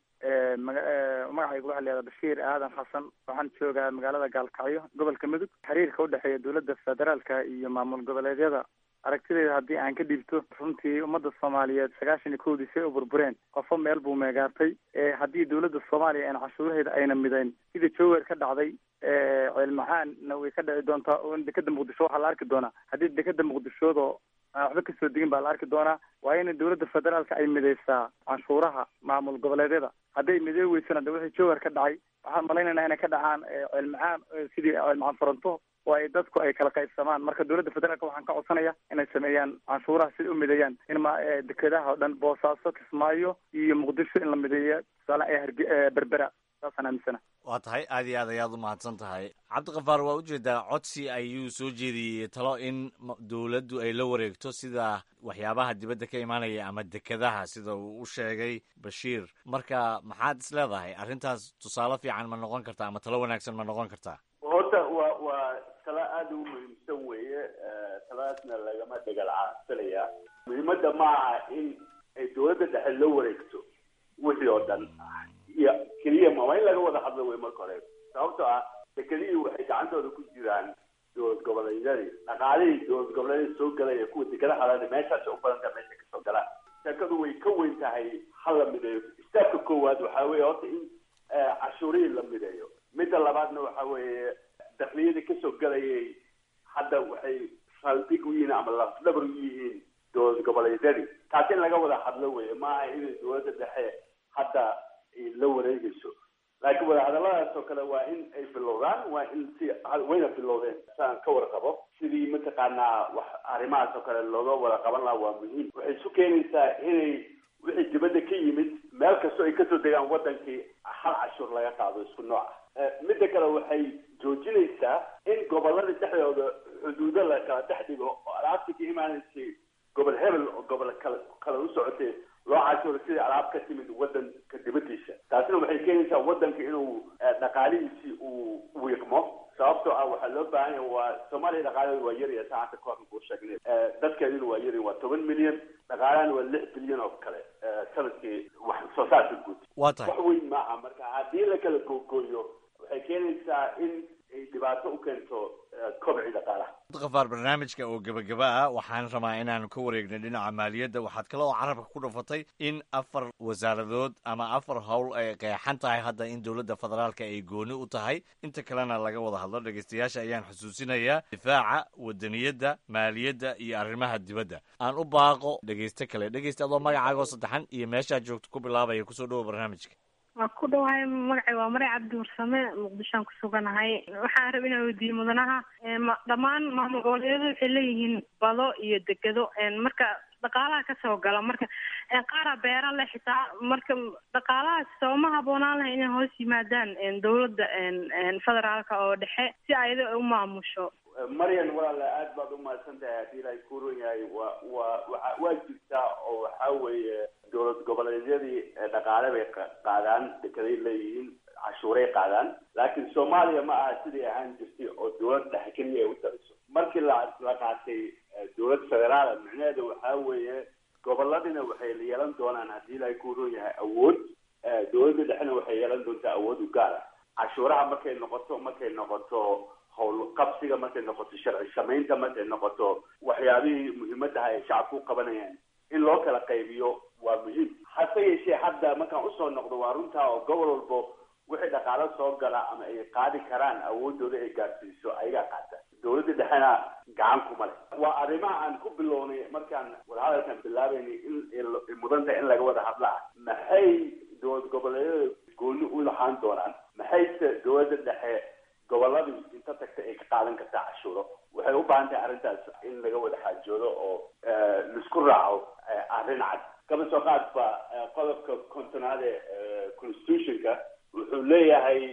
magacaygu waxaa layihahdaa bashiir aadan xasan waxaan joogaa magaalada gaalkacyo gobolka mudug xiriirka udhexeeya dowladda federaalka iyo maamul goboleedyada aragtideeda haddii aan ka dhiibto runtii ummadda soomaaliyeed sagaashan iyo kowdii say u burbureen qofo meel buu meegaartay haddii dowladda soomaaliya aan cashuuraheeda ayna midayn sida jowar ka dhacday ceelmacaanna way ka dhici doontaa oo dekeda muqdisho waxaa la arki doonaa haddii dekeda muqdishoodo aan waxba kasoo degin baa la arki doonaa waa in dowladda federaalka ay midaysaa canshuuraha maamul goboleedyada hadday midee weysana de wixii jowar ka dhacay waxaan malaynaynaa inay ka dhacaan ceelmacaan sidii ceelmacaan furanto oo ay dadku ay kala qaybsamaan marka dowladda federaalka waxaan ka codsanaya inay sameeyaan canshuuraha siday u mideeyaan in ma dekedaha oo dhan boosaaso kismaayo iyo muqdisho in la mideeya tusaale ee harge berbera saasaan aaminsana waa tahay aad iyo aad ayaad u mahadsan tahay cabdikafaar waa ujeedaa codsi ayuu soo jeediyey talo in dowladdu ay la wareegto sida waxyaabaha dibadda ka imaanaya ama dekedaha sida uu u sheegay bashiir marka maxaad is leedahay arrintaas tusaale fiican ma noqon kartaa ama talo wanaagsan ma noqon kartaa horta waa waa talo aada u muhiimsan weeye taladaasna lagama dhegalcaansanaya muhiimadda ma aha in ay dowladda dhexe la wareegto wixii oo dhan iyo keliya ma waa in laga wada hadlo wey marka hore sababtoo ah dekedihii waxay gacantooda ku jiraan dowlad goboleedyadii dhaqaalihii dowlad goboleedyada soo galaya kuwa dekeda halana meeshaas u badanta meesha kasoo galaan sheekadu way ka weyn tahay ha la mideeyo istaabka koowaad waxaa weeye horta in cashuurihii la mideeyo midda labaadna waxa weeye dakliyadii kasoo galayay hadda waxay saldhig u yihiin ama lafdhabar u yihiin dowlad goboleedyadii taas in laga wada hadlo weye maaha inay dowladda dhexe hadda la wareegayso laakiin wadahadalladaas oo kale waa in ay bilowdaan waa in si wayna bilowdeen saan ka warqabo sidii mataqaanaa wax arrimahaas oo kale looga wada qaban lahaa waa muhiim waxay isu keenaysaa inay wixii dibadda ka yimid meel kastoo ay kasoo degaan wadankii hal cashuur laga qaado isku nooc ah midda kale waxay joojinaysaa in gobolada dhexdooda xuduudo la kala dhex dhigo oo alaabtii ka imaanaysay gobol hebel oo gobol kale kale u socotay loo cashuuro sidii alaab ka timid wadanka dibadiisa taasina waxay keenaysaa wadanka inuu dhaqaalihiisii uu wiiqmo sababtoo ah waxaa loo baahan yahay waa soomaaliya dhaqaalaheedu waa yarya saacanta koorka kuu sheegnay dadkeeduna waa yarya waa toban milyan dhaqaalahana waa lix bilyan oo kale sanadkii wax soo saarka guud waa tahay wax weyn maaha marka haddii la kala googooyo waxay keenaysaa in ay dhibaato u keento kobci dhaqaalaha kafaar barnaamijka oo gebagaba ah waxaan rabaa inaanu ka wareegno dhinaca maaliyadda waxaad kale oo carabka ku dhafatay in afar wasaaradood ama afar howl ay qeexan tahay hadda in dowladda federaalka ay gooni u tahay inta kalena laga wada hadlo dhegeystayaasha ayaan xusuusinayaa difaaca wadaniyadda maaliyadda iyo arrimaha dibadda aan u baaqo dhegeyste kale dhegeysta adoo magacaagoo saddexan iyo meeshaad joogto ku bilaabaya kusoo dhowo barnaamijka waa ku dhawahay magacay waa maray cabdi warsame muqdishoan ku suganahay waxaan raba inaan weydiiyo mudanaha dhammaan maamul goboleedyadu waxay leeyihiin bado iyo degedo marka dhaqaalaha kasoo gala marka qaara beera leh xitaa marka dhaqaalahaas sooma haboonaan lahay inay hoos yimaadaan dowladda federaalka oo dhexe si ayada u maamusho maryan walaale aad baad umahadsan tahay haddii ilaahay ku ron yahay waa waa waa waa jirtaa oo waxaa weeye dowlad goboleedyadii dhaqaale bay qaadaan dekeday leeyihiin cashuuray qaadaan laakiin soomaaliya ma aha sidii ahaan jirtay oo dowlad dhexe keliya ay u taliso markii la la qaatay dowlad federaala micnaheedu waxaa weeye goboladina waxay yeelan doonaan haddii ilaahay ku ron yahay awood dowladda dhexena waxay yeelan doontaa awood u gaar ah cashuuraha markay noqoto markay noqoto howl qabsiga markay noqoto sharci samaynta markay noqoto waxyaabihii muhiimadaha ay shacabku u qabanayaan in loo kala qaybiyo waa muhiim hase yeeshee hadda markaan usoo noqdo waa runtaa oo gobol walbo wixii dhaqaalo soo gala ama ay qaadi karaan awoodooda ay gaarsiiso ayagaa qaata dowladda dhexena gacan kuma leh waa arrimaha aan ku bilownay markaan wadahadalkan bilaabaynay in mudan tahay in laga wada hadlaa maxay dowlad goboleedyada gooni u lahaan doonaan maxayse dowladda dhexe goboladii inta tagta ay ka qaadan kartaa cashuuro waxay u baahan tahay arrintaas in laga wada xaajoodo oo laisku raaco arrin cad kaba soo qaadba qodobka kontonaad ee constitutionka wuxuu leeyahay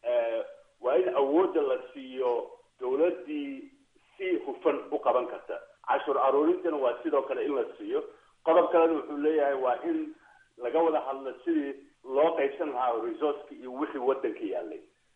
waa in awoodda la siiyo dowladdii si hufan u qaban karta cashuur aruurintana waa sidoo kale in la siiyo qodob kalena wuxuu leeyahay waa in laga wada hadlo sidii loo qaybsan lahaa resourceka iyo wixii waddanka yaalay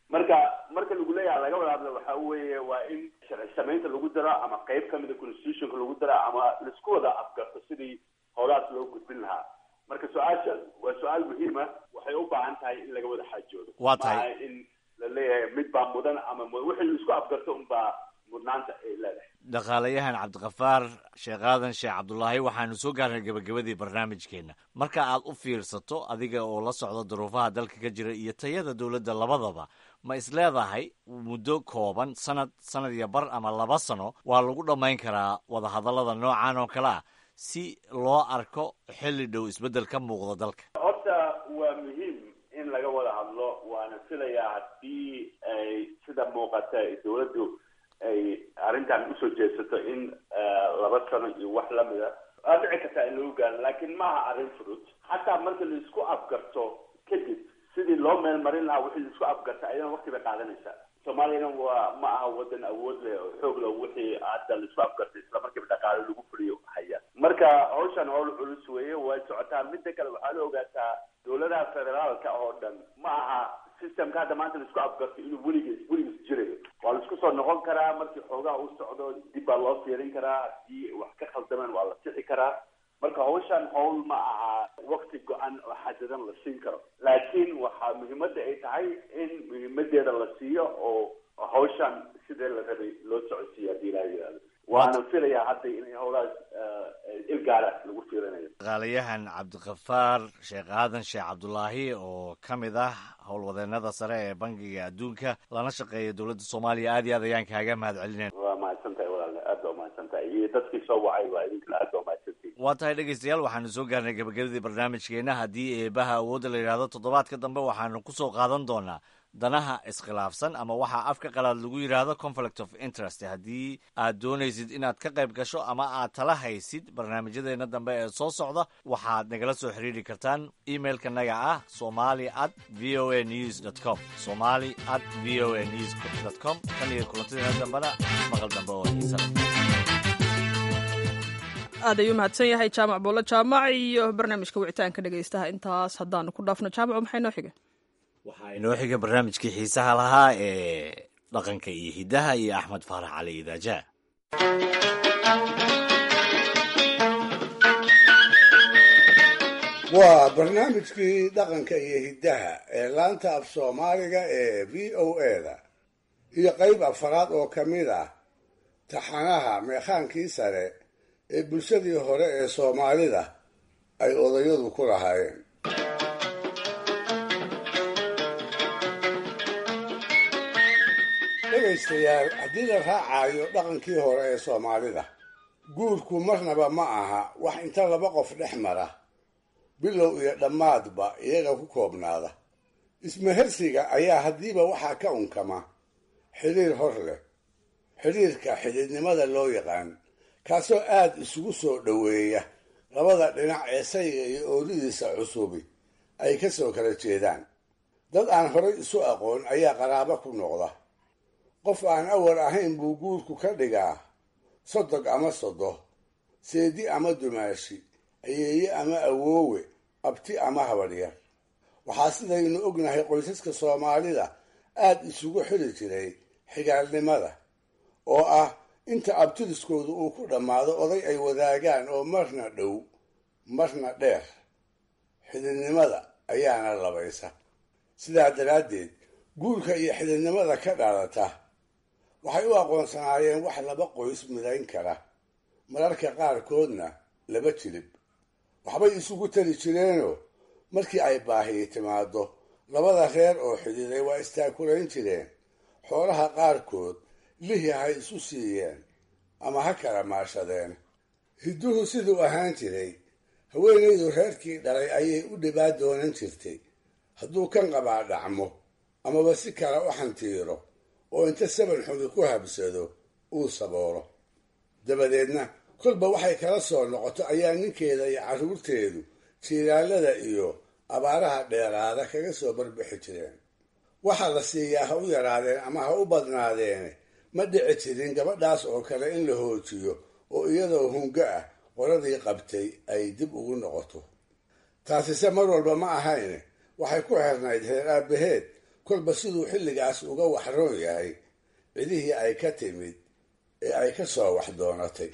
marka marka lagu leeyaha laga wada hadlo waxa weeye waa in sharci samaynta lagu daro ama qeyb kamida constitutionka lagu daro ama laisku wada afgarto sidii howlahaas loo gudbin lahaa marka su-aasha waa su-aal muhiima waxay u baahan tahay in laga wada xaajoodo Waa tahay. maaha in la leeyahay mid baa mudan ama mu- wixii laisku afgarto unbaa mudnaanta ay leedahay dhaqaalayahan cabdiqafaar sheekh aadan sheekh cabdulaahi waxaanu soo gaarnay gebagabadii barnaamijkeenna marka aad u fiirsato adiga oo la socda duruufaha dalka ka jira iyo tayada dowladda labadaba ma is leedahay muddo kooban sanad sanad iyo bar ama laba sano waa lagu dhammayn karaa wadahadallada noocan oo kale ah si loo arko xilli dhow isbeddel ka muuqda dalka horta waa muhiim in laga wada hadlo waana filayaa haddii ay sida muuqata ay dowladdu ay arrintan usoo jeesato in eh, laba sano iyo wax lamida waa dhici kartaa in lagu gaaro laakiin maaha arrin fudud xataa marka la isku afgarto kadib sidii loo meel marin lahaa wixii la isku afgarta ayadana waqti bay qaadanaysaa soomaaliyana waa ma aha wadan awood leh oo xoog leh wixii hadda la isku afgartay isla markiiba dhaqaale lagu fuliyo haya marka hawshan howl culus weeye way socotaa midda kale waxaa la ogaataa dowladaha federaalka oo dhan ma aha systemka hadda maanta la isku afgarto inuu weligiis weligiis jirayo waa la isku soo noqon karaa markii xoogaha u socdo dib baa loo fiirin karaa haddii wax ka khaldameen waa la sixi karaa marka hawshan hawl ma aha wakti go-an oo xadadan la siin karo laakiin waxaa muhiimadda ay tahay in muhiimadeeda la siiyo oo hawshan sidee la rabay loo socodsiiyo haddii ilaha yidhahdo waana filayaa hadda inay howlahaas eh, ilgaara lagu fiirinayo dhaqaalayahan cabdiqafaar sheekh aadan sheekh cabdulaahi oo ka mid ah howlwadeennada sare ee bangiga adduunka lana shaqeeya dowladda soomaaliya aad iyo aad ayaan kaaga mahad celinayna waa mahadsan tahay walaale aad baa umahadsan tahay iyo dadkii soo wacay waa idinkana aad baa umahadsantihin waa tahay dhegaystayaal waxaanu soo gaarnay gebagabadii barnaamijkeenna haddii eebaha awoodda la yidhaahdo toddobaadka dambe waxaanu ku soo qaadan doonaa danaha iskhilaafsan ama waxaa afka qalaad lagu yidhaahdo conflict of interest haddii aad doonaysid inaad ka qayb gasho ama aad tala haysid barnaamijyadeena dambe ee soo socda waxaad nagala soo xiriiri kartaan emailka naga ah somali at v o a news dot com somali at v o a news dot com tan iyo kulantadeena dambena maqal dambe oo xiisa leh aad ayuu mahadsan yahay jaamac buulo jaamac iyo barnaamijka wicitaanka dhegaystaha intaas haddaanu ku dhaafno jaamacu maxay noo xiga waxaa inoo xiga barnaamijkii xiisaha lahaa ee dhaqanka iyo hiddaha iyo axmed faarax cali idaaja waa barnaamijkii dhaqanka iyo hiddaha ee laanta af soomaaliga ee v o a-da iyo qayb afaraad oo ka mid ah taxanaha meekhaankii sare ee bulshadii hore ee soomaalida ay odayadu ku lahaayeen dhegaystayaal haddii la raacayo dhaqankii hore ee soomaalida guurku marnaba ma aha wax inta laba qof dhex mara bilow iyo dhammaadba iyaga ku koobnaada ismahersiga ayaa haddiiba waxaa ka unkama xidhiir hor leh xidhiirka xidhiidnimada loo yaqaan kaasoo aad isugu soo dhoweeya labada dhinac ee sayga iyo ooridiisa cusubi ay ka soo kala jeedaan dad aan horay isu aqoon ayaa qaraabo ku noqda qof aan awal ahayn buu guurku ka dhigaa sodog ama sodo seedi ama dumaashi ayeeye ama awoowe abti ama habadhyar waxaa sidaynu ognahay qoysaska soomaalida aad isugu xili jiray xigaalnimada oo ah inta abtiriskoodu uu ku dhammaado oday ay wadaagaan oo marna dhow marna dheer xididnimada ayaana labaysa sidaa daraaddeed guurka iyo xididnimada ka dhalata waxay u aqoonsanaayeen wax laba qoys midayn kara mararka qaarkoodna laba jilib waxbay isugu tari jireenoo markii ay baahiyi timaado labada reer oo xididay waa istaakulayn jireen xoolaha qaarkood lihi ha isu siiyeen ama ha kala maashadeen hidduhu siduu ahaan jiray haweenaydu reerkii dhalay ayay u dhibaa doonan jirtay hadduu kan qabaa dhacmo amaba si kale u xantiiro oo inta saban xumi ku habsado uu saboolo dabadeedna kolba waxay kala soo noqoto ayaa ninkeeda iyo carruurteedu jiiraalada iyo abaaraha dheeraada kaga soo barbixi jireen waxaa la siiyaa ha u yaraadeen ama ha u badnaadeene ma dhici jirin gabadhaas oo kale in la hoojiyo oo iyadoo hungo ah qoradii qabtay ay dib ugu noqoto taasise mar walba ma ahayne waxay ku xirnayd reer aabbaheed kolba siduu xilligaas uga waxroon yahay cidihii ay ka timid ee ay ka soo wax doonatay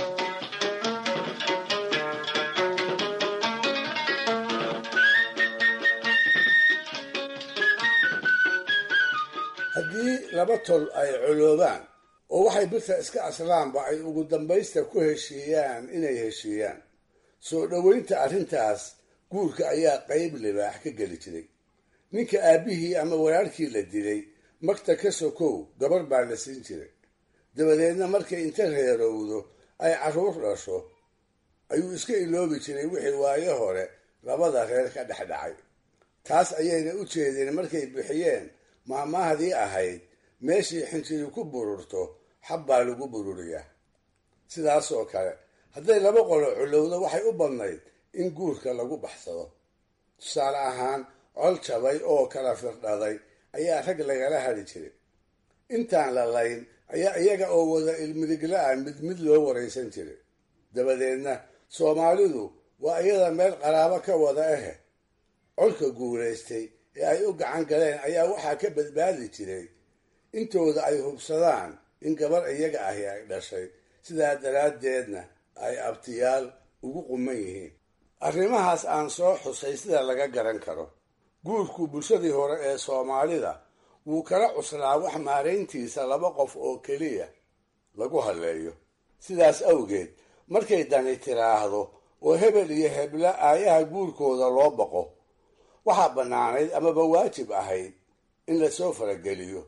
haddii laba tol ay coloobaan oo waxay birta iska aslaanba ay ugu dambaysta ku heshiiyaan inay heshiiyaan soo dhoweynta arrintaas guurka ayaa qayb libaax ka geli jiray ninka aabbihii ama walaalkii la dilay magta ka sokow gabar baa la siin jiray dabadeedna markay inta reerowdo ay carruur dhasho ayuu iska iloobi jiray wixii waayo hore labada reer ka dhex dhacay taas ayayna u jeedeen markay bixiyeen maamaahdii ahayd meeshii xinjiri ku bururto xab baa lagu bururiyaa sidaasoo kale hadday laba qolo culowdo waxay u badnayd in guurka lagu baxsado tusaale ahaan col jabay oo kala firdhaday ayaa rag lagala hadhi jiray intaan la layn ayaa iyaga oo wada ilmidigla-a mid mid loo waraysan jiray dabadeedna soomaalidu waa iyada meel qaraabo ka wada ahe colka guulaystay ee ay u gacan galeen ayaa waxaa ka badbaadi jiray intooda ay hubsadaan in gabar iyaga ahi ay dhashay sidaa daraaddeedna ay abtiyaal ugu quman yihiin arrimahaas aan soo xusay sida laga garan karo guurku bulshadii hore ee soomaalida wuu kala cuslaa wax maarayntiisa laba qof oo keliya lagu halleeyo sidaas awgeed markay dani tiraahdo oo hebel iyo hebla aayaha guurkooda loo baqo waxaa bannaanayd amaba waajib ahayd in lasoo farageliyo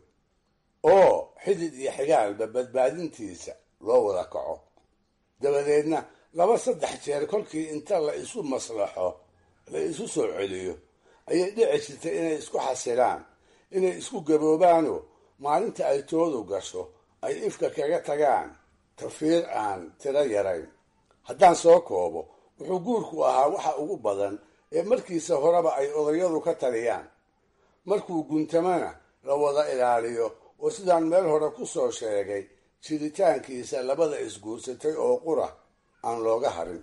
oo xidid iyo xigaalba badbaadintiisa loo wada kaco dabadeedna laba saddex jeer kolkii inta la isu maslaxo la isu soo celiyo ayay dhici jirtay inay isku xasilaan inay isku gaboobaanoo maalinta ay toodu gasho ay ifka kaga tagaan tafiir aan tiro yarayn haddaan soo koobo wuxuu guurku ahaa waxa ugu badan ee markiisa horeba ay odayadu ka taliyaan markuu guntamana la wada ilaaliyo oo sidaan meel hore ku soo sheegay jiritaankiisa labada isguursatay oo qura aan looga harin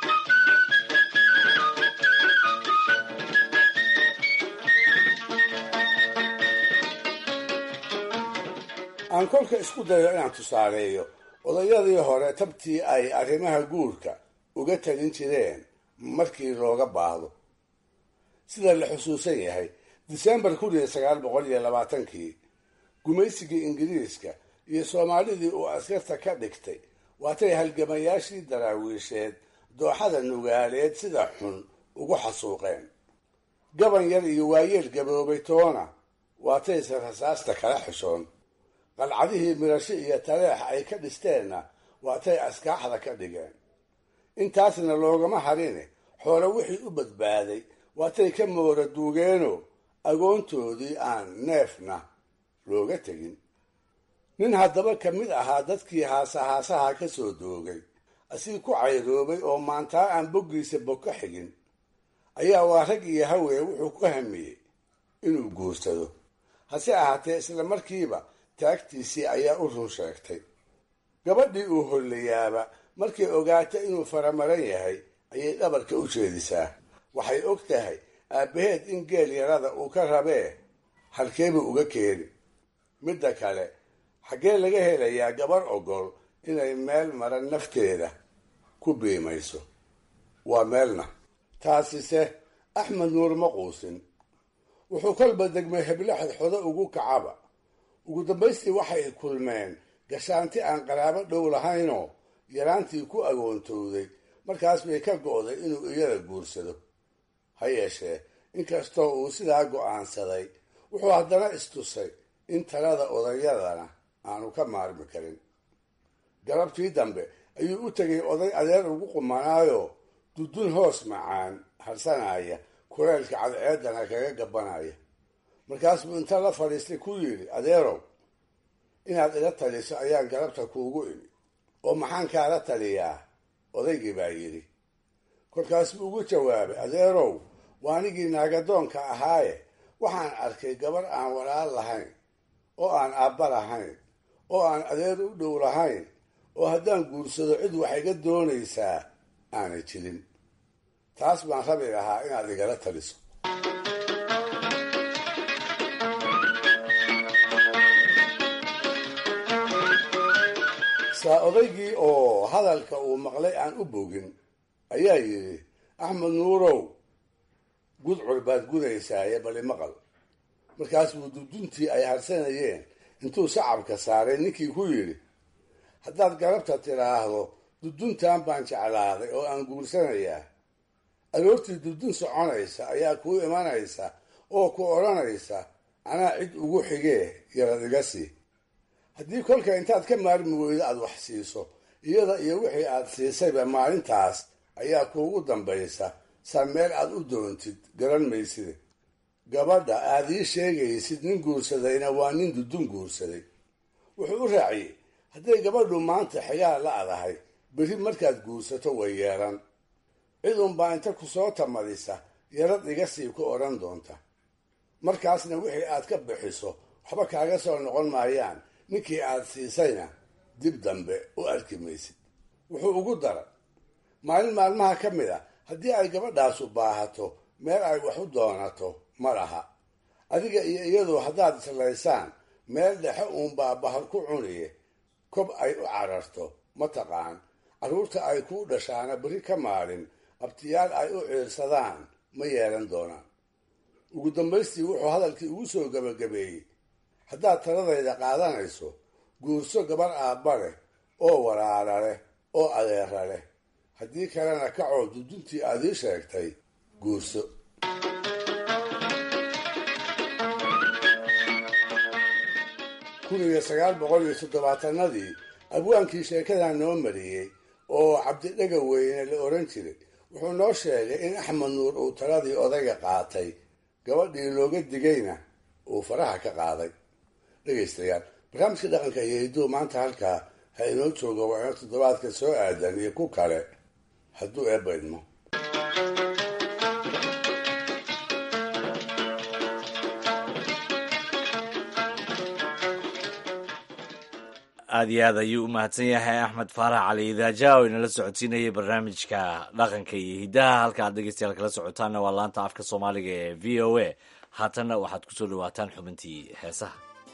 aan kolka isku dayo inaan tusaaleeyo odayadii hore tabtii ay arrimaha guurka uga talin jireen markii looga baahdo sida la xusuusan yahay disembar kun iyo sagaal boqol iyo labaatankii gumaysigii ingiriiska iyo soomaalidii uu askarta ka dhigtay waatay halgamayaashii daraawiisheed dooxada nugaaleed sida xun ugu xasuuqeen gaban yar iyo waayeel gaboobay toona waatayse rasaasta kala xishoon qalcadihii mirasho iyo taleex ay ka dhisteenna waatay askaaxda ka dhigeen intaasna loogama harine xoole wixii u badbaaday waatay ka moora duugeenoo agoontoodii aan neefna looga tegin nin haddaba ka mid ahaa dadkii haasahaasaha ka soo doogay asii ku cayroobay oo maantaa aan boggiisa bog ka xigin ayaa waa rag iyo hawee wuxuu ku hamiyey inuu guursado hase ahaatee isla markiiba taagtiisii ayaa u run sheegtay gabadhii uu hollayaaba markay ogaata inuu faramaran yahay ayay dhabarka u jeedisaa waxay og tahay aabbaheed in geel yarada uu ka rabee halkeebuu uga keeni midda kale xaggee laga helayaa gabar ogol inay meel maran nafteeda ku biimayso waa meelna taasise axmed nuur ma quusin wuxuu kolba degmay heblo xodxodo ugu kacaba ugu dambaystii waxay kulmeen gashaanti aan qaraabo dhow lahaynoo yaraantii ku agoontowday markaas bay ka go'day inuu iyada guursado ha yeeshee inkastoo uu sidaa go'aansaday wuxuu haddana istusay in talada odayadana aanu ka maarmi karin galabtii dambe ayuu u tegay oday adeer ugu qumanaayo dudun hoos macaan harsanaya kuleelka cadceedana kaga gabanaya markaas buu inta la fadhiistay ku yidhi adeerow inaad ila taliso ayaan galabta kuugu imi oo maxaan kaala taliyaa odaygii baa yidhi kolkaas buu ugu jawaabay adeerow waa anigii naagadoonka ahaaye waxaan arkay gabar aan walaal lahayn oo aan aabba lahayn oo aan adeer u dhow lahayn oo haddaan guursado cid wax iga doonaysaa aanay jirin taas baan rabi lahaa inaad igala taliso saa odaygii oo hadalka uu maqlay aan u bogin ayaa yidhi axmed nuurow gudcur baad gudaysaaye bali maqal markaas buu duduntii ay harsanayeen intuu sacabka saaray ninkii ku yidhi haddaad garabta tidhaahdo duduntan baan jeclaaday oo aan guursanayaa aroortii dudun soconaysa ayaa kuu imanaysa oo ku odhanaysa anaa cid ugu xigee yarad iga sii haddii kolka intaad ka maarmi weydo aad wax siiso iyada iyo wixii aad siisayba maalintaas ayaa kuugu dambaysa saa meel aad u doontid garan mayside gabadha aad ii sheegaysid nin guursadayna waa nin dudun guursaday wuxuu u raaciyey hadday gabadhu maanta xigaa la-dahay berri markaad guursato way yeelan cid unbaa inta ku soo tamadisa yarad iga sii ku odhan doonta markaasna wixii aad ka bixiso waxba kaaga soo noqon maayaan ninkii aad siisayna dib dambe u arki maysid wuxuu ugu daray maalin maalmaha ka mid a haddii ay gabadhaasu baahato meel ay wax u doonato ma laha adiga iyo iyadu haddaad islaysaan meel dhexe uunbaa bahal ku cuniye kob ay u cararto ma taqaan carruurta ay kuu dhashaana berri ka maalin abtiyaal ay u ciirsadaan ma yeelan doonaan ugu dambaystii wuxuu hadalkii ugu soo gebagabeeyey haddaad taladayda qaadanayso guurso gabar aabba leh oo walaala leh oo adeera leh haddii kalena kacoo duduntii aad ii sheegtay guurso kun iyo sagaal boqol iyo toddobaatanadii abwaankii sheekadan noo mariyey oo cabdidhega weyne la oran jiray wuxuu noo sheegay in axmed nuur uu taladii odayga qaatay gabadhii looga digayna uu faraha ka qaaday dhegaystayaal barnaamijka dhaqanka iyo hidduu maanta halkaa ha inoo jooga waa ino toddobaadka soo aadan iyo ku kale hadduu eebba idmo aada iyo aad ayuu u mahadsan yahay axmed faarax cali idaaja oo inala socodsiinayay barnaamijka dhaqanka iyo hiddaha halka aad dhegeystayaal kala socotaanna waa laanta afka soomaaliga ee v o a haatanna waxaad kusoo dhawaataan xubintii heesaha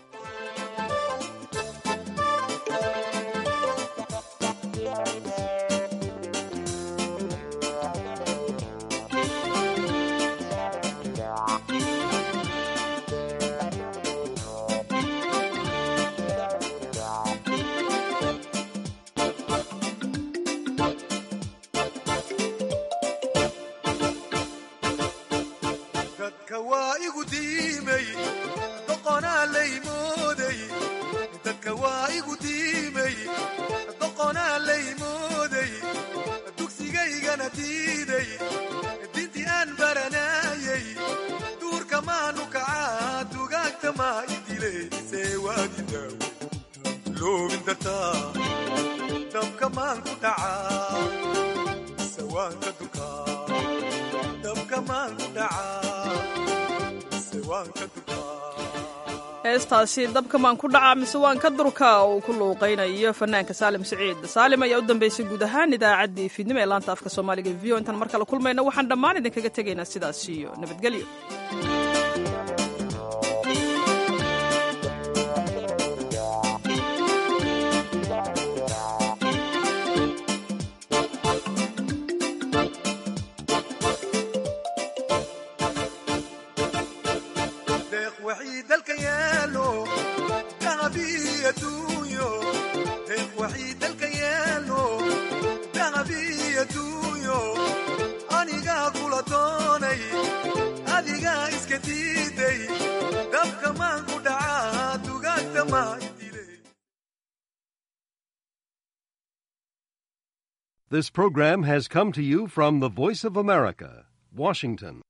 heestaasi dabkamaan ku dhacaa mise waan ka durka uu ku luuqaynayo fanaanka saalim siciid saalim ayaa u dambeysay guud ahaan idaacaddii fiidnimo ee laanta afka soomaaliga v o intaan mar kale kulmayna waxaan dhammaan idinkaga tegaynaa sidaas iyo nabadgelyo This program has come to you from the Voice of America, Washington.